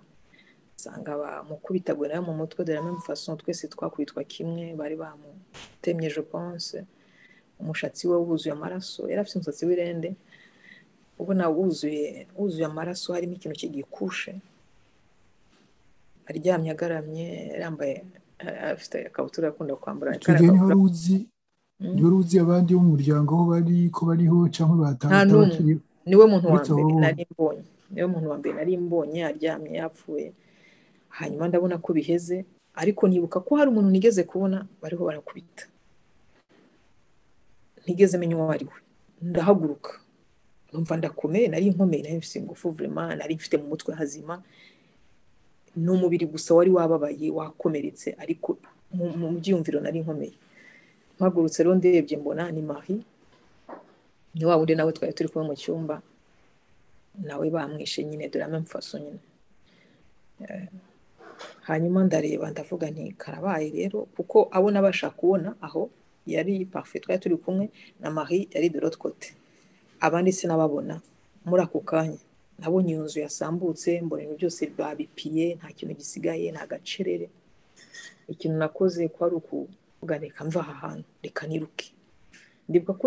usanga bamukubitagura nawe mu mutwe de la même façon twese twakubitwa kimwe bari bamutemye je pense umushatsi we wuzuye amaraso yari afite umusatsi w'irende ubona wuzuye wuzuye amaraso harimo ikintu kigikushe aryamye agaramye yambaye afite akabutura akunda kwambara niho uzi niho uzi abandi bo mu muryango aho bari ko bariho cyangwa batandukanye niwe muntu wa mbere nari mbonye niwe muntu wa mbere nari mbonye aryamye yapfuye hanyuma ndabona ko biheze ariko nibuka ko hari umuntu nigeze kubona bariho barakubita ntigeze menya uwo ari we ndahaguruka numva ndakomeye nari nkomeye nari mfite ingufu vurema nari mfite mu mutwe hazima ni umubiri gusa wari wababaye wakomeretse ariko mu byiyumviro nari nkomeye mpagurutse rero ndebye mbona ni marie ni wa wundi nawe twari turi kumwe mu cyumba nawe bamwishe nyine dore amamfaso nyine hanyuma ndareba ndavuga nti karabaye rero kuko abo nabasha kubona aho yari parufe twari turi kumwe na marie yari de l'autre côté abandi sinababona muri ako kanya nabonye iyo nzu yasambutse mbona ibintu byose babipiye nta kintu gisigaye nta gacerere ikintu nakoze kwari ukuvuga reka mva aha hantu reka niruke ndibuka ko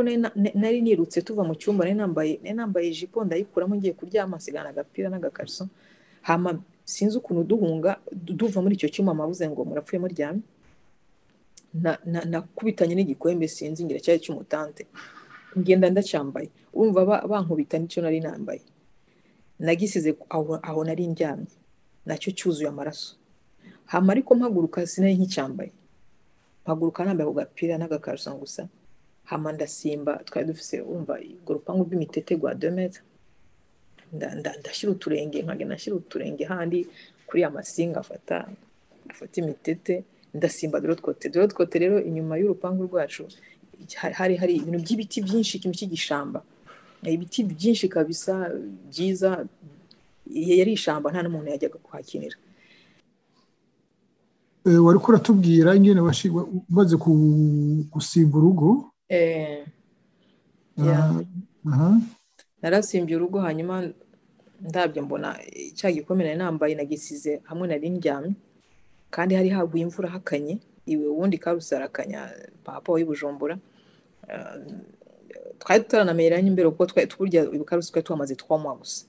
nari nirutse tuva mu cyumba nari nambaye nari nambaye ijipo ndayikuramo ngiye kuryama nsigana agapira n'agakariso hama sinzi ukuntu duhunga duva muri icyo cyuma amabuze ngo murapfuye muryame nakubitanye n'igikombe sinzi ngira cyari cy'umutante ngenda ndacyambaye wumva bankubita n'icyo nari nambaye nagisize aho nari ndyamye nacyo cyuzuye amaraso hama ariko mpaguruka sinari nkicyambaye mpaguruka nambaye ako gapira n'agakarusa gusa hama ndasimba twari dufite wumva urwo rupangu rw'imitete rwa demeta ndashyira uturenge nkagenda nashyira uturenge handi kuri ya masinga afata afata imitete ndasimba dorotwote dorotwote rero inyuma y'urupangu rwacu hari hari ibintu by'ibiti byinshi ikintu cy'igishamba ibiti byinshi kabisa byiza yari ishyamba nta n'umuntu yajyaga kuhakinira wari kuratubwira ingene umaze gusimba urugo narasimbye urugo hanyuma ndabyo mbona cya gikombe nari nambaye nagisize hamwe nari ndyamye kandi hari haguye imvura hakanye iwe ubundi karuse arakanya papa w'ibujumbura twari tutaranameranye imbere kuko burya ibikaruse twari tuhamaze twanywa gusa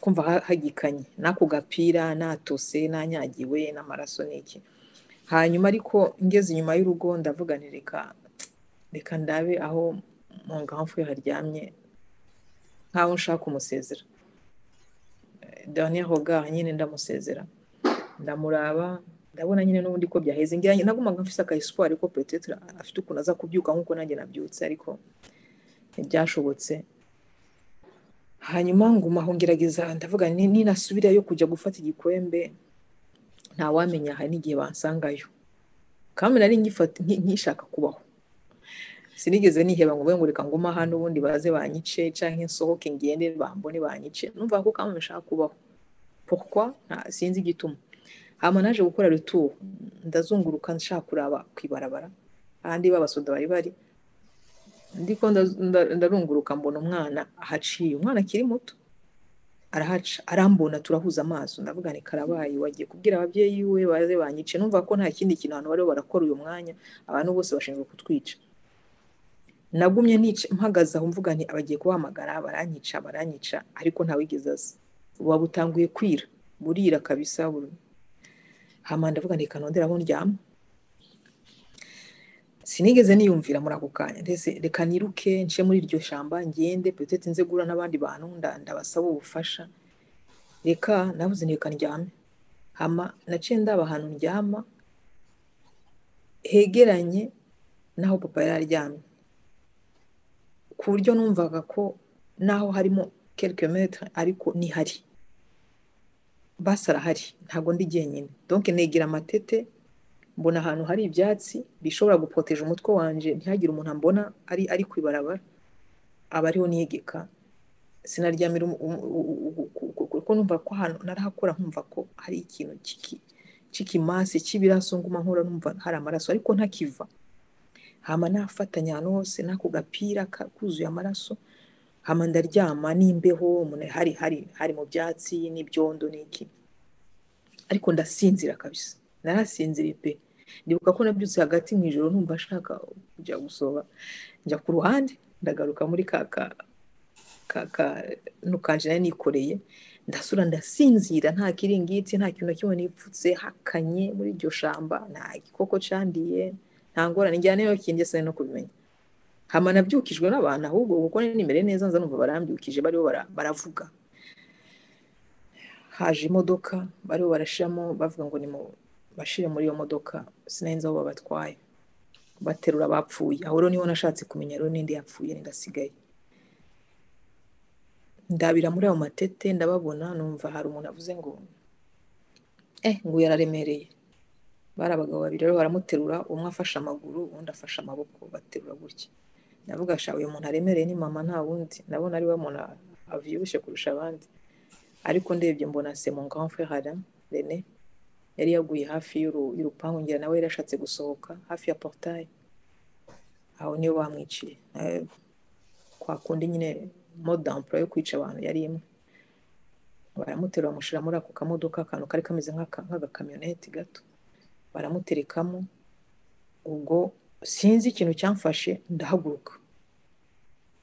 kumva hagikanye n'ako gapira natose nanyagiwe n'amaraso n'iki hanyuma ariko ngeze inyuma y'urugo ndavuga ni reka reka ndabe aho mu ngamfu haryamye nk'aho nshaka umusezera daniel hoga nyine ndamusezera ndamuraba ndabona nyine n'ubundi ko byaheze ngira nagumaga mfise aka espoir ko peut-être afite ukuntu aza kubyuka nkuko nanjye nabyutse ariko ntibyashobotse hanyuma nguma aho ngerageza ndavuga ninasubirayo kujya gufata igikwembe ntawamenya hari n'igihe bansangayo kandi nari nkishaka kubaho sinigeze niheba ngo ngo reka nguma hano ubundi baze banyice cyangwa nsohoke ngende bambone banyice numva ko kandi nshaka kubaho pourquoi sinzi igituma hama naje gukora retour ndazunguruka nshaka kuraba ku ibarabara ahandi b'abasoda bari bari ndiko ndarunguruka mbona umwana ahaciye umwana akiri muto arahaca arambona turahuza amaso ndavuga ni karabaye wagiye kubwira ababyeyi we baze banyice numva ko nta kindi kintu abantu bariho barakora uyu mwanya abantu bose bashinzwe kutwica nagumye nice mpagaze aho mvuga nti abagiye kubahamagara baranyica baranyica ariko ntawigeze aza buba butanguye kwira burira kabisa buri hama ndavuga nti kanondera aho ndyama sinigeze niyumvira muri ako kanya ndetse reka niruke nce muri iryo shyamba ngende petete nze guhura n'abandi bantu ndabasaba ubufasha reka navuze nti reka ndyame hama naciye ndaba ahantu ndyama hegeranye n'aho papa yari aryamye ku buryo numvaga ko naho harimo kelike metre ariko nihari basi arahari ntabwo ndi jyenyine donke negera amatete mbona ahantu hari ibyatsi bishobora gupoteje umutwe wanjye ntihagire umuntu ambona ari ari ku ibarabara aba ariho niyegeka sinaryamira kuko numva ko ahantu narahakora nkumva ko hari ikintu cy'ikimasi cy'ibiraso nguma nkora numva hari amaraso ariko ntakiva hama nafatanya ahantu hose n'ako gapira kuzuye amaraso hama ndaryama n'imbeho hari hari hari mu byatsi n'ibyondo n'iki ariko ndasinzira kabisa narasinziriye pe ndibuka ko nabyutse hagati mu ijoro numva ashaka kujya gusoba njya ku ruhande ndagaruka muri ka ka ka nari nikoreye ndasura ndasinzira nta kiringiti nta kintu na kimwe nipfutse hakanye muri iryo shamba nta gikoko cyandiye nta ngorane njyana niyo kindi sinari no kubimenya hama nabyukijwe n'abantu ahubwo kuko nimere neza nza numva barambyukije bariho baravuga haje imodoka bariho barashiramo bavuga ngo ni bashire muri iyo modoka sinenze aho babatwaye baterura abapfuye aho rero niho nashatse kumenya rero n'indi yapfuye n'indasigaye ndabira muri ayo matete ndababona numva hari umuntu avuze ngo eh ngo yararemereye bari abagabo babiri rero baramuterura umwe afashe amaguru undi afashe amaboko baterura gutya ndavuga sha uyu muntu aremereye ni mama nta wundi ndabona ari we muntu abyibushye kurusha abandi ariko ndebye mbona se mon grand frère Alain René yari yaguye hafi y'urupangu ngira nawe yari yashatse gusohoka hafi ya porutaye aho niyo bamwiciye kwa kundi nyine modampuro yo kwica abantu yari imwe baramutera bamushyira muri ako kamodoka akantu kari kameze nk'agakamyoneti gato baramuterekamo ubwo sinzi ikintu cyamfashe ndahaguruka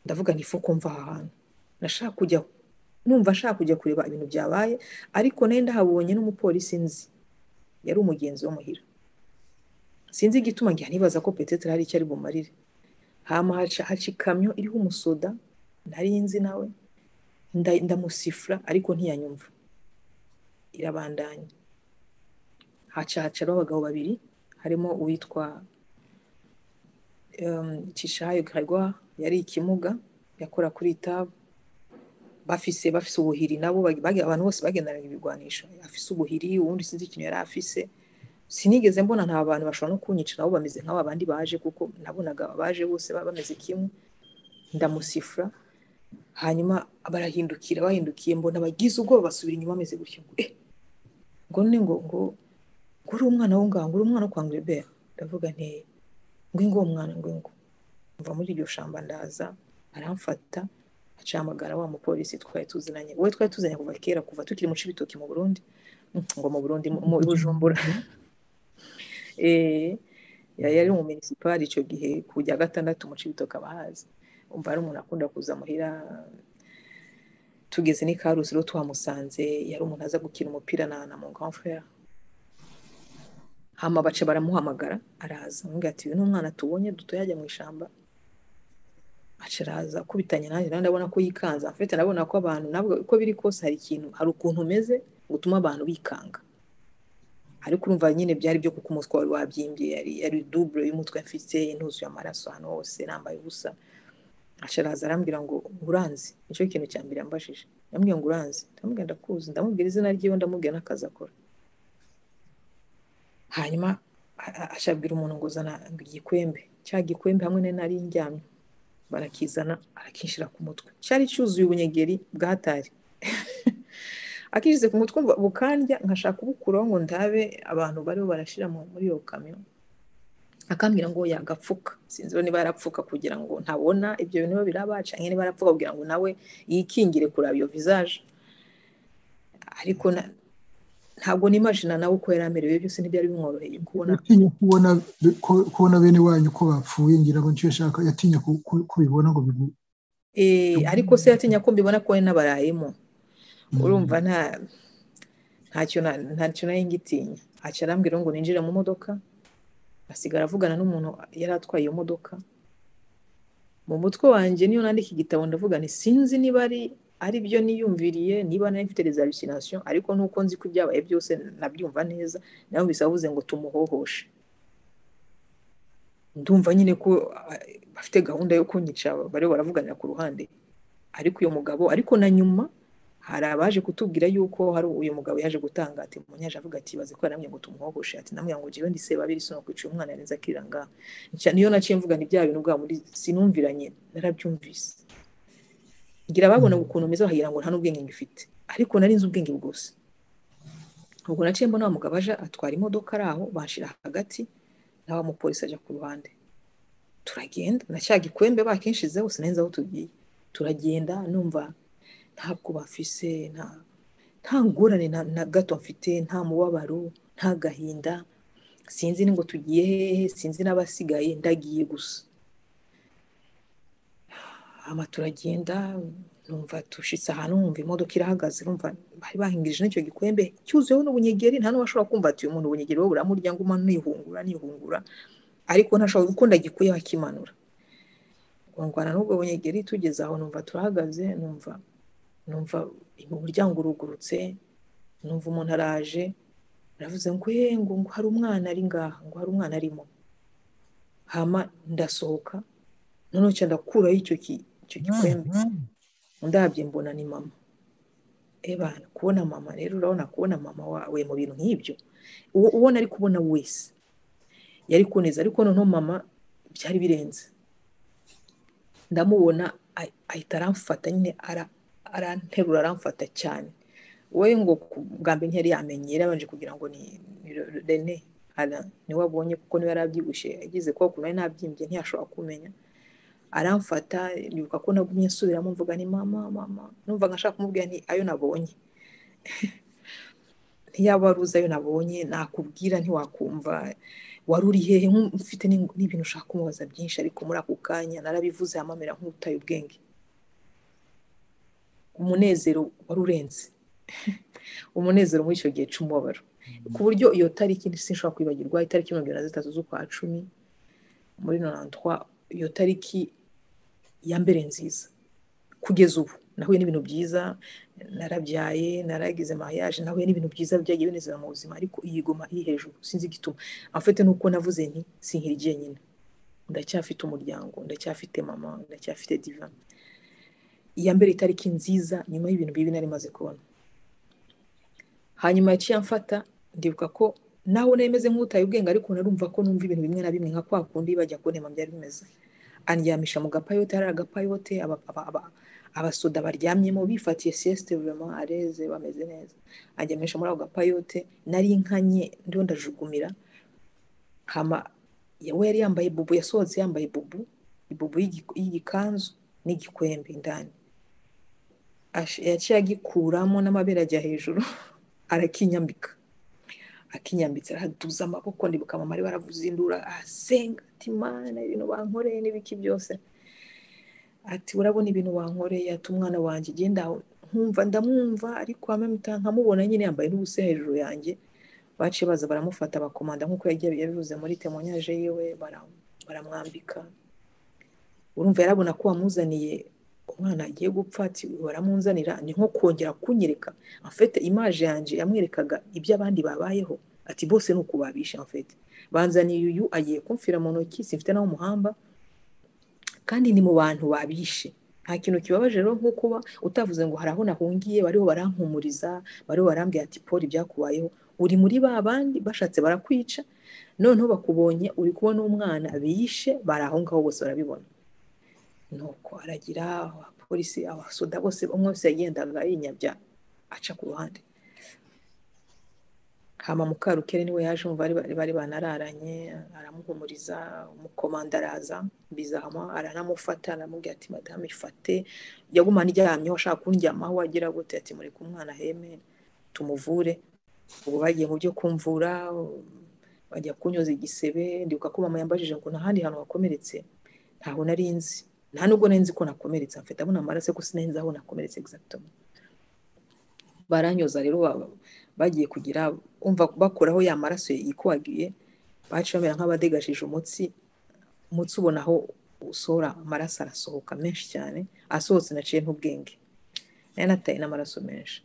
ndavuga ntifu kumva aha hantu nashaka kujya numva ashaka kujya kureba ibintu byabaye ariko nayo ndahabonye n'umupolisi nzi yari umugenzi muhira sinzi igituma njya nibaza ko petete hari icyo ari bumarire haca ikamyo iriho umusoda ntari nzi nawe ndamusifura ariko ntiyanyumva irabandanya hacacara abagabo babiri harimo uwitwa cishayo garagwa yari ikimuga yakora kuri itabu bafise bafise ubuhiri nabo abantu bose bagendanaga ibigwanisho afise ubuhiri ubundi sinzi ikintu yari afise sinigeze mbona nta bantu bashobora no kunyica nabo bameze nk'abo abandi baje kuko nabonaga abaje bose bameze kimwe ndamusifura hanyuma barahindukira bahindukira mbona bagize ubwoba basubira inyuma bameze gutya eh ngo ni ngo ngo ngo uri umwana wo ngaho ngo uri umwana wo kwa ngwebera ndavuga nti ngo uwo mwana ngo ngo mva muri iryo shamba ndaza aramfata acahamagara wa mupolisi twari tuziranye wowe twari tuziranye kuva kera kuva tukiri mu cibitoki mu burundi ngo mu burundi mu bujumbura yari mu minisipari icyo gihe ku bya gatandatu mu cibitoki abahazi umva ari umuntu akunda kuza muhira tugeze n'i karusi rero twamusanze yari umuntu aza gukina umupira na na mon grand frère hama baca baramuhamagara araza amubwira ati uyu ni umwana tubonye duto yajya mu ishyamba acaraza akubitanye nanjye nawe ndabona ko yikanze afite ndabona ko abantu nabwo uko biri kose hari ikintu hari ukuntu umeze gutuma abantu bikanga ariko urumva nyine byari byo kuko umutwe wari wabyimbye yari yari dubure y'umutwe mfite ntuzuye amaraso ahantu hose nambaye ubusa acaraza arambwira ngo uranzi nicyo kintu cya mbere yambajije ndamubwira ngo uranzi ndamubwira ndakuzi ndamubwira izina ryiwe ndamubwira n'akazi akora hanyuma ashabwira umuntu ngo uzana igikwembe cya gikwembe hamwe n'ari njyamye barakizana arakinshira ku mutwe cyari cyuzuye ubunyegeri bwatari akinjize ku mutwe bukandya nkashaka kubukuraho ngo ndabe abantu bariho barashyira muri iyo kamyo akambwira ngo yagapfuka sinzi niba yarapfuka kugira ngo ntabona ibyo bintu birabaca niba yarapfuka kugira ngo nawe yikingire kureba iyo vizaje ariko ntabwo nimajina nawe uko yari amerewe byose ntibyari bimworoheye kubona yatinya kubona kubona bene wanyu ko bapfuye ngira ngo nicyo ashaka yatinya kubibona ngo bigu ariko se yatinya ko mbibona ko n'abarayemo urumva nta ntacyo ntacyo nayo ngitinya aca arambwira ngo ninjire mu modoka asigara avugana n'umuntu yari atwaye iyo modoka mu mutwe wanjye niyo nandika igitabo ndavuga ni sinzi niba ari ari byo niyumviriye niba nari mfite reservasinasiyo ariko nuko nzi ko ibyabaye byose nabyumva neza nawe bisabuze ngo tumuhohoshe ndumva nyine ko bafite gahunda yo kunyica bariho baravuganira ku ruhande ariko uyu mugabo ariko na nyuma hari abaje kutubwira yuko hari uyu mugabo yaje gutanga ati munyaje avuga ati baze ko yaramye ngo tumuhohoshe ati namwe ngo jiwe ndise babiri sino kwica umwana yarenze akiranga niyo naciye mvuga ni bya bintu bwa muri sinumviranye narabyumvise ngira babona ukuntu meza wagira ngo nta n'ubwenge ngifite ariko nari nzi ubwenge bwose ubwo naciye mbona wa mugabo aje atwara imodoka ari aho bashira hagati nawe mupolisi ajya ku ruhande turagenda na cya gikwembe bakenshize hose nari nzi aho tugiye turagenda numva ntabwo bafise nta nta ngorane na gato mfite nta mubabaro nta gahinda sinzi ngo tugiye hehe sinzi n'abasigaye ndagiye gusa hama turagenda numva tushitse ahantu numva imodoka irahagaze numva bari bahingirije n'icyo gikwembe cyuzuyeho n'ubunyegeri nta n'uwashobora kumva ati uyu muntu ubunyegeri we buramurya ngo umwana nihungura nihungura ariko ntashobora uko ndagikuye bakimanura ngongwana n'ubwo bunyegeri tugeze aho numva turahagaze numva numva umuryango urugurutse numva umuntu araje aravuze ngo eh ngo hari umwana ari ngaha ngo hari umwana arimo hama ndasohoka noneho cyane ndakuraho icyo kintu icyo gikwembe ndabye mbona ni mama eba kubona mama rero urabona kubona mama wawe mu bintu nk'ibyo uwo nari kubona wese yari kuneza ariko noneho mama byari birenze ndamubona ahita aramfata nyine aranterura aramfata cyane we ngo bwa mbere ntiyari yamenye yari yabanje kugira ngo ni ni rene ara niwe abonye kuko niwe yari abyibushye ageze kuba ukuntu yari nabyimbye ntiyashobora kumenya aramfata yibuka ko nagumye nsubiramo mvuga ni mama mama numva nka nshaka kumubwira nti ayo nabonye ntiyaba ari uzi ayo nabonye nakubwira ntiwakumva wari uri hehe mfite n'ibintu ushaka kumubaza byinshi ariko muri ako kanya narabivuze hamamera nk'utaye ubwenge umunezero wari urenze umunezero muri icyo gihe cy'umubabaro ku buryo iyo tariki sinshobora kwibagirwa itariki mirongo irindwi na zitatu z'ukwa cumi muri norantwa iyo tariki ya mbere nziza kugeza ubu nahuye n'ibintu byiza narabyaye naragize mariage nahuye n'ibintu byiza byagiye binezera mu buzima ariko iyi goma iri hejuru sinzi igituma amfite nuko navuze nti sinkiri jyenyine ndacyafite umuryango ndacyafite mama ndacyafite diva iya mbere itariki nziza nyuma y'ibintu bibi nari maze kubona hanyuma yaciye amfata ndibuka ko nawe nemeze nk'utaye ubwenge ariko narumva ko numva ibintu bimwe na bimwe nka kwa kundi bajya kunema byari bimeze andyamisha mu gapayote hari agapayote abasoda baryamyemo bifatiye siyesite vema areze bameze neza andyamisha muri ako gapayote nari nkanye ndiho ndajugumira hama we yari yambaye bubu yasohotse yambaye bubu ibubu y'igikanzu n'igikwembe indani yaciye agikuramo n'amabere ajya hejuru arakinyambika akinyambitse araduza amaboko ndibuka mama ari baravuzindura asenga ati mana ibintu bankoreye n'ibiki byose ati urabona ibintu wankoreye ati umwana wanjye genda nkumva ndamwumva ariko nkamubona nyine yambaye n'ubusa hejuru yanjye baciye baza baramufata bakomanda nk'uko yagiye yabivuze muri temonyaje yiwe baramwambika urumva yarabona ko wamuzaniye umwana agiye gupfa ati baramunzanira ni nko kongera kunyereka afite imaje yanjye yamwerekaga ibyo abandi babayeho ati bose ni ukubabisha afite banzaniye uyu agiye kumfira mu ntoki simfite nawe umuhamba kandi ni mu bantu babishe nta kintu kibabaje rero nko kuba utavuze ngo hari aho nahungiye bariho barankumuriza bariho barambwira ati poli ibyakubayeho uri muri ba bandi bashatse barakwica noneho bakubonye uri kubona umwana biyishe bari aho ngaho bose barabibona nuko aragira abapolisi abasoda bose umwe wese yagendaga yinyabya aca ku ruhande hama mukarukere niwe yaje umva bari banararanye aramuhumuriza umukomanda araza bizahama aranamufata aramubwira ati madame ifate yagumana iryamyeho ashaka kundyamaho agira gute ati mureke umwana heme tumuvure ubu bagiye mu byo kumvura bajya kunyoza igisebe ndibuka ko mama yambajije ngo nta handi hantu wakomeretse ntaho nari nzi nta nubwo nari nzi ko nakomeretse mfite abona amaraso ko sinari nzi aho nakomeretse exactement baranyoza rero bagiye kugira umva bakuraho ya maraso yikwagiye baca bamera nk'abadegajeje umutsi umutsi ubona aho usohora amaraso arasohoka menshi cyane asohotse naciye n'ubwenge nari nataye n'amaraso menshi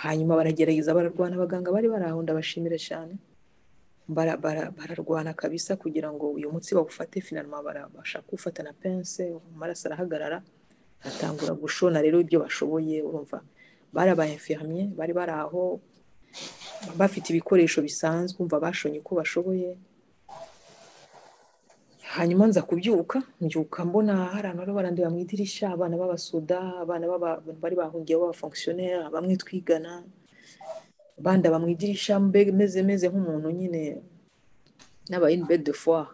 hanyuma baragerageza bararwana abaganga bari bari aho ndabashimira cyane bararwana kabisa kugira ngo uyu munsi bawufate finaruma barabasha kuwufata na pense amaraso arahagarara atangura gushona rero ibyo bashoboye urumva barabayefihamye bari bari aho bafite ibikoresho bisanzwe umva bashonye uko bashoboye hanyuma nza kubyuka mbyuka mbona hari abantu bari barandeba mu idirishya abana b'abasoda abana bari bahungiye b'abafonkisiyoneri bamwe twigana bandaba mu idirishya meze meze nk'umuntu nyine n'aba in de foire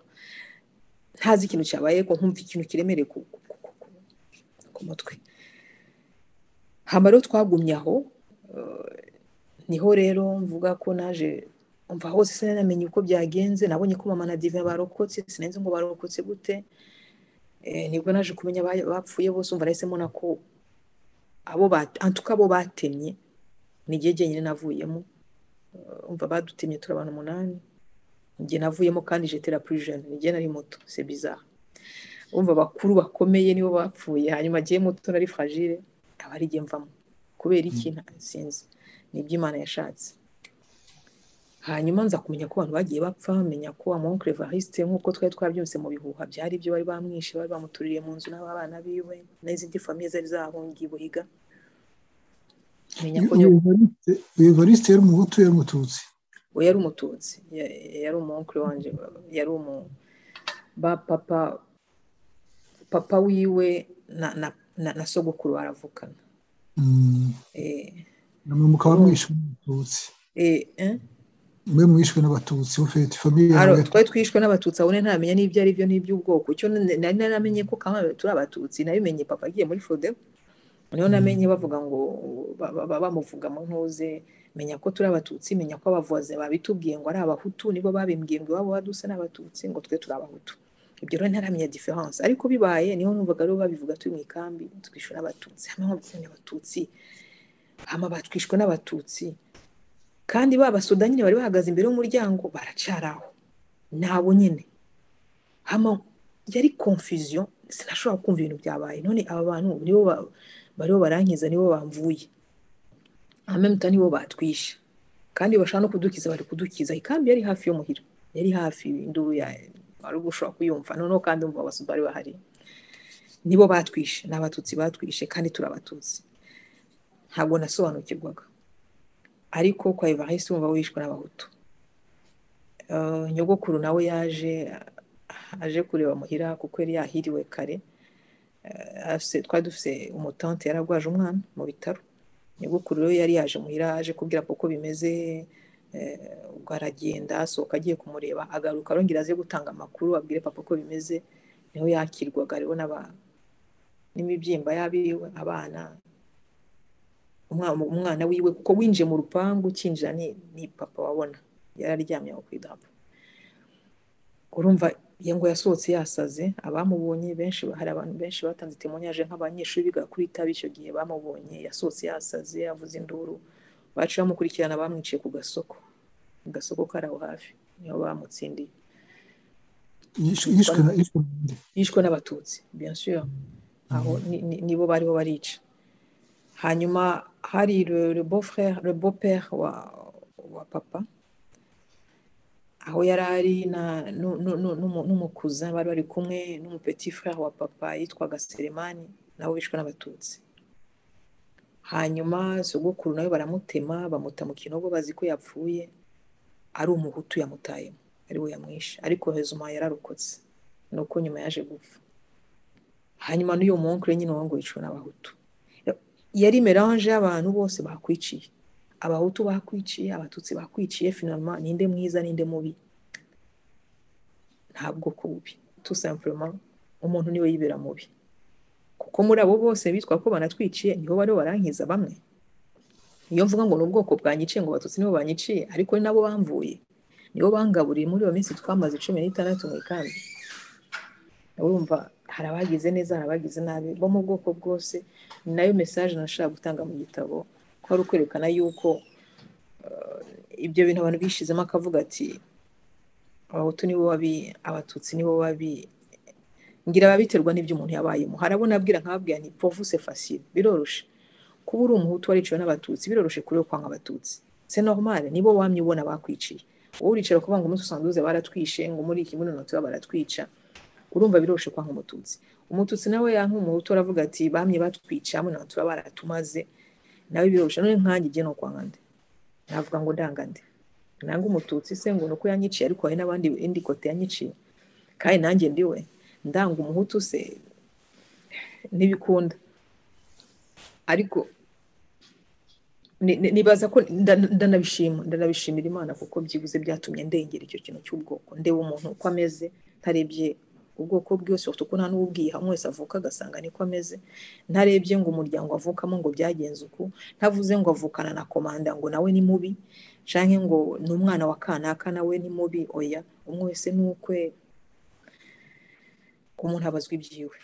ntazi ikintu cyabaye ko nkumva ikintu kiremereye ku mutwe hano twagumye aho niho rero mvuga ko naje umva hose sinamenye uko byagenze nabonye ko mama na dive barokotse sinenze ngo barokotse gute nibwo naje kumenya bapfuye bose umva nahise mbona ko abo antuka abo batemye ni igihe jyenyine navuyemo umva badutemye turi abantu umunani njye navuyemo kandi jetera purijeni ni jye nari muto se bizaha umva abakuru bakomeye nibo bapfuye hanyuma agiye muto nari fragile aba ari igihe mvamo kubera iki sinzi ni iby'imana yashatse hanyuma nza kumenya ko abantu bagiye bapfa menya ko amonkere varisite nk'uko twari twabyumvise mu bihuha byari ibyo bari bamwishe bari bamutuririye mu nzu n'abana biwe n'izindi famiye zari zahungiye buhiga uyu varisite yari umuhutu yari umututsi we yari umututsi yari umonkere wanjye yari umu ba papa papa wiwe na sogokuru baravukana mukaba mwishwe n'abatutsi mwe mwishwe n'abatutsi ufite famiye yawe twari twishwe n'abatutsi abone ntamenya n'ibyo ari byo n'iby'ubwoko icyo nari naramenye ko kamwe turi abatutsi nabimenye papa agiye muri fodebu niho namenye bavuga ngo bamuvuga mu ntuze menya ko turi abatutsi menya ko abavuzi babitubwiye ngo ari abahutu nibo babimbwiye ngo iwabo badusa n'abatutsi ngo twe turi abahutu ibyo rero ntaramenya diferanse ariko bibaye niho numvaga rero babivuga turi mu ikambi twishwe n'abatutsi hamwe nk'abatutsi abatutsi hama batwishwe n'abatutsi kandi ba basudani nyine bari bahagaze imbere y'umuryango baracaraho nabo nyine hama yari confusion sinashobora kumva ibintu byabaye none aba bantu nibo bariho barankiza nibo bamvuye amemuta nibo batwishe kandi bashaka no kudukiza bari kudukiza ikambi yari hafi y'umuhira yari hafi induru ya wari ushobora kuyumva noneho kandi umva abasudu bari bahari nibo batwishe ni abatutsi batwishe kandi turi abatutsi ntabwo nasobanukirwaga ariko kwa ivarisi wumva wishwe n'abahutu nyogokuru nawe yaje aje kureba muhira kuko yari yahiriwe kare twari dufite umutante yaragwaje umwana mu bitaro nyogokuru rero yari yaje muhira aje kubwira ko bimeze ubwo aragenda asohoka agiye kumureba agaruka arongera aze gutanga amakuru abwire papa ko bimeze niho yakirwaga rero n'imibyimba y'abiwe abana umwana wiwe kuko winjiye mu rupangu ukinjira ni papa wabona yari aryamye aho ku idarapo urumva iyo ngo yasohotse yasaze abamubonye benshi hari abantu benshi batanze itemonyage nk'abanyeshuri biga kuri itabi icyo gihe bamubonye yasohotse yasaze yavuze induru bacu bamukurikirana bamwiciye ku gasoko agasoko kari aho hafi niho bamutsindiye yishwe n'abatutsi biyashyira aho nibo bariho barica hanyuma hari le beau père wa papa aho yari ari n'umukuza bari bari kumwe n'umupeti frere wa papa yitwaga seremani nabo bishwe n'abatutsi hanyuma sogokuru nawe baramutema bamuta mu kinogo bazi ko yapfuye ari umuhutu yamutayemo ariwe yamwishe ariko hezuma yararokotse ni uko nyuma yaje gupfa hanyuma n'uyu munkure nyine wangu yicwa n'abahutu yari merange y'abantu bose bakwiciye abahutu bakwiciye abatutsi bakwiciye finama ninde mwiza ninde mubi ntabwo ku bubi tusampurema umuntu niwe yibera mubi kuko muri abo bose bitwa ko banatwiciye nibo bariho barankiza bamwe iyo mvuga ngo ni ubwoko bwanyiciye ngo abatutsi nibo banyiciye ariko ni nabo bamvuye nibo bangaburiye muri iyo minsi twamaze cumi n'itandatu mu ikambi urumva hari abagize neza hari abagize nabi bo mu bwoko bwose ni nayo mesaje nashaka gutanga mu gitabo ko ari ukwerekana yuko ibyo bintu abantu bishizemo akavuga ati abahutu nibo babi abatutsi nibo babi ngira babiterwa n'ibyo umuntu yabayemo harabona abwira nkababwira ni povuse fasile biroroshe kuba uri umuhutu wariciwe n'abatutsi biroroshe kuri kwanga abatutsi c'est normal nibo wamye ubona bakwiciye wowe uricira kuvuga ngo umunsi usanduze baratwishe ngo muri iki muri noti baratwica urumva biroroshe kwanga umututsi umututsi nawe yanka umuhutu aravuga ati bamye batwica hamwe noti baratumaze nawe biroroshe none nkanjye igiye no kwanga nde navuga ngo ndangande nanga umututsi se ngo nuko yanyiciye ariko hari n'abandi indi kote yanyiciye kandi nanjye ndiwe ndanga umuhutu se ntibikunda ariko nibaza ko ndanabishima ndanabishimira imana kuko byibuze byatumye ndengera icyo kintu cy'ubwoko ndeba umuntu uko ameze ntarebye ubwoko bwose kuko nta n'ububwiye hamwe wese avuka agasanga niko ameze ntarebye ngo umuryango avukamo ngo byagenze uku ntavuze ngo avukana na komanda ngo nawe ni mubi cyangwa ngo ni umwana wa kanaka nawe ni mubi oya umwe wese ni ukwe umuntu abazwa ibyiwe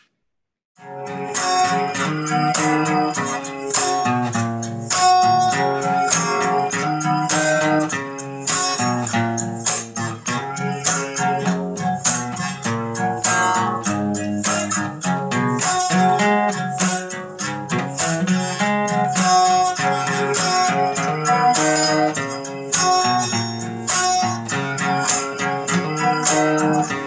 thank you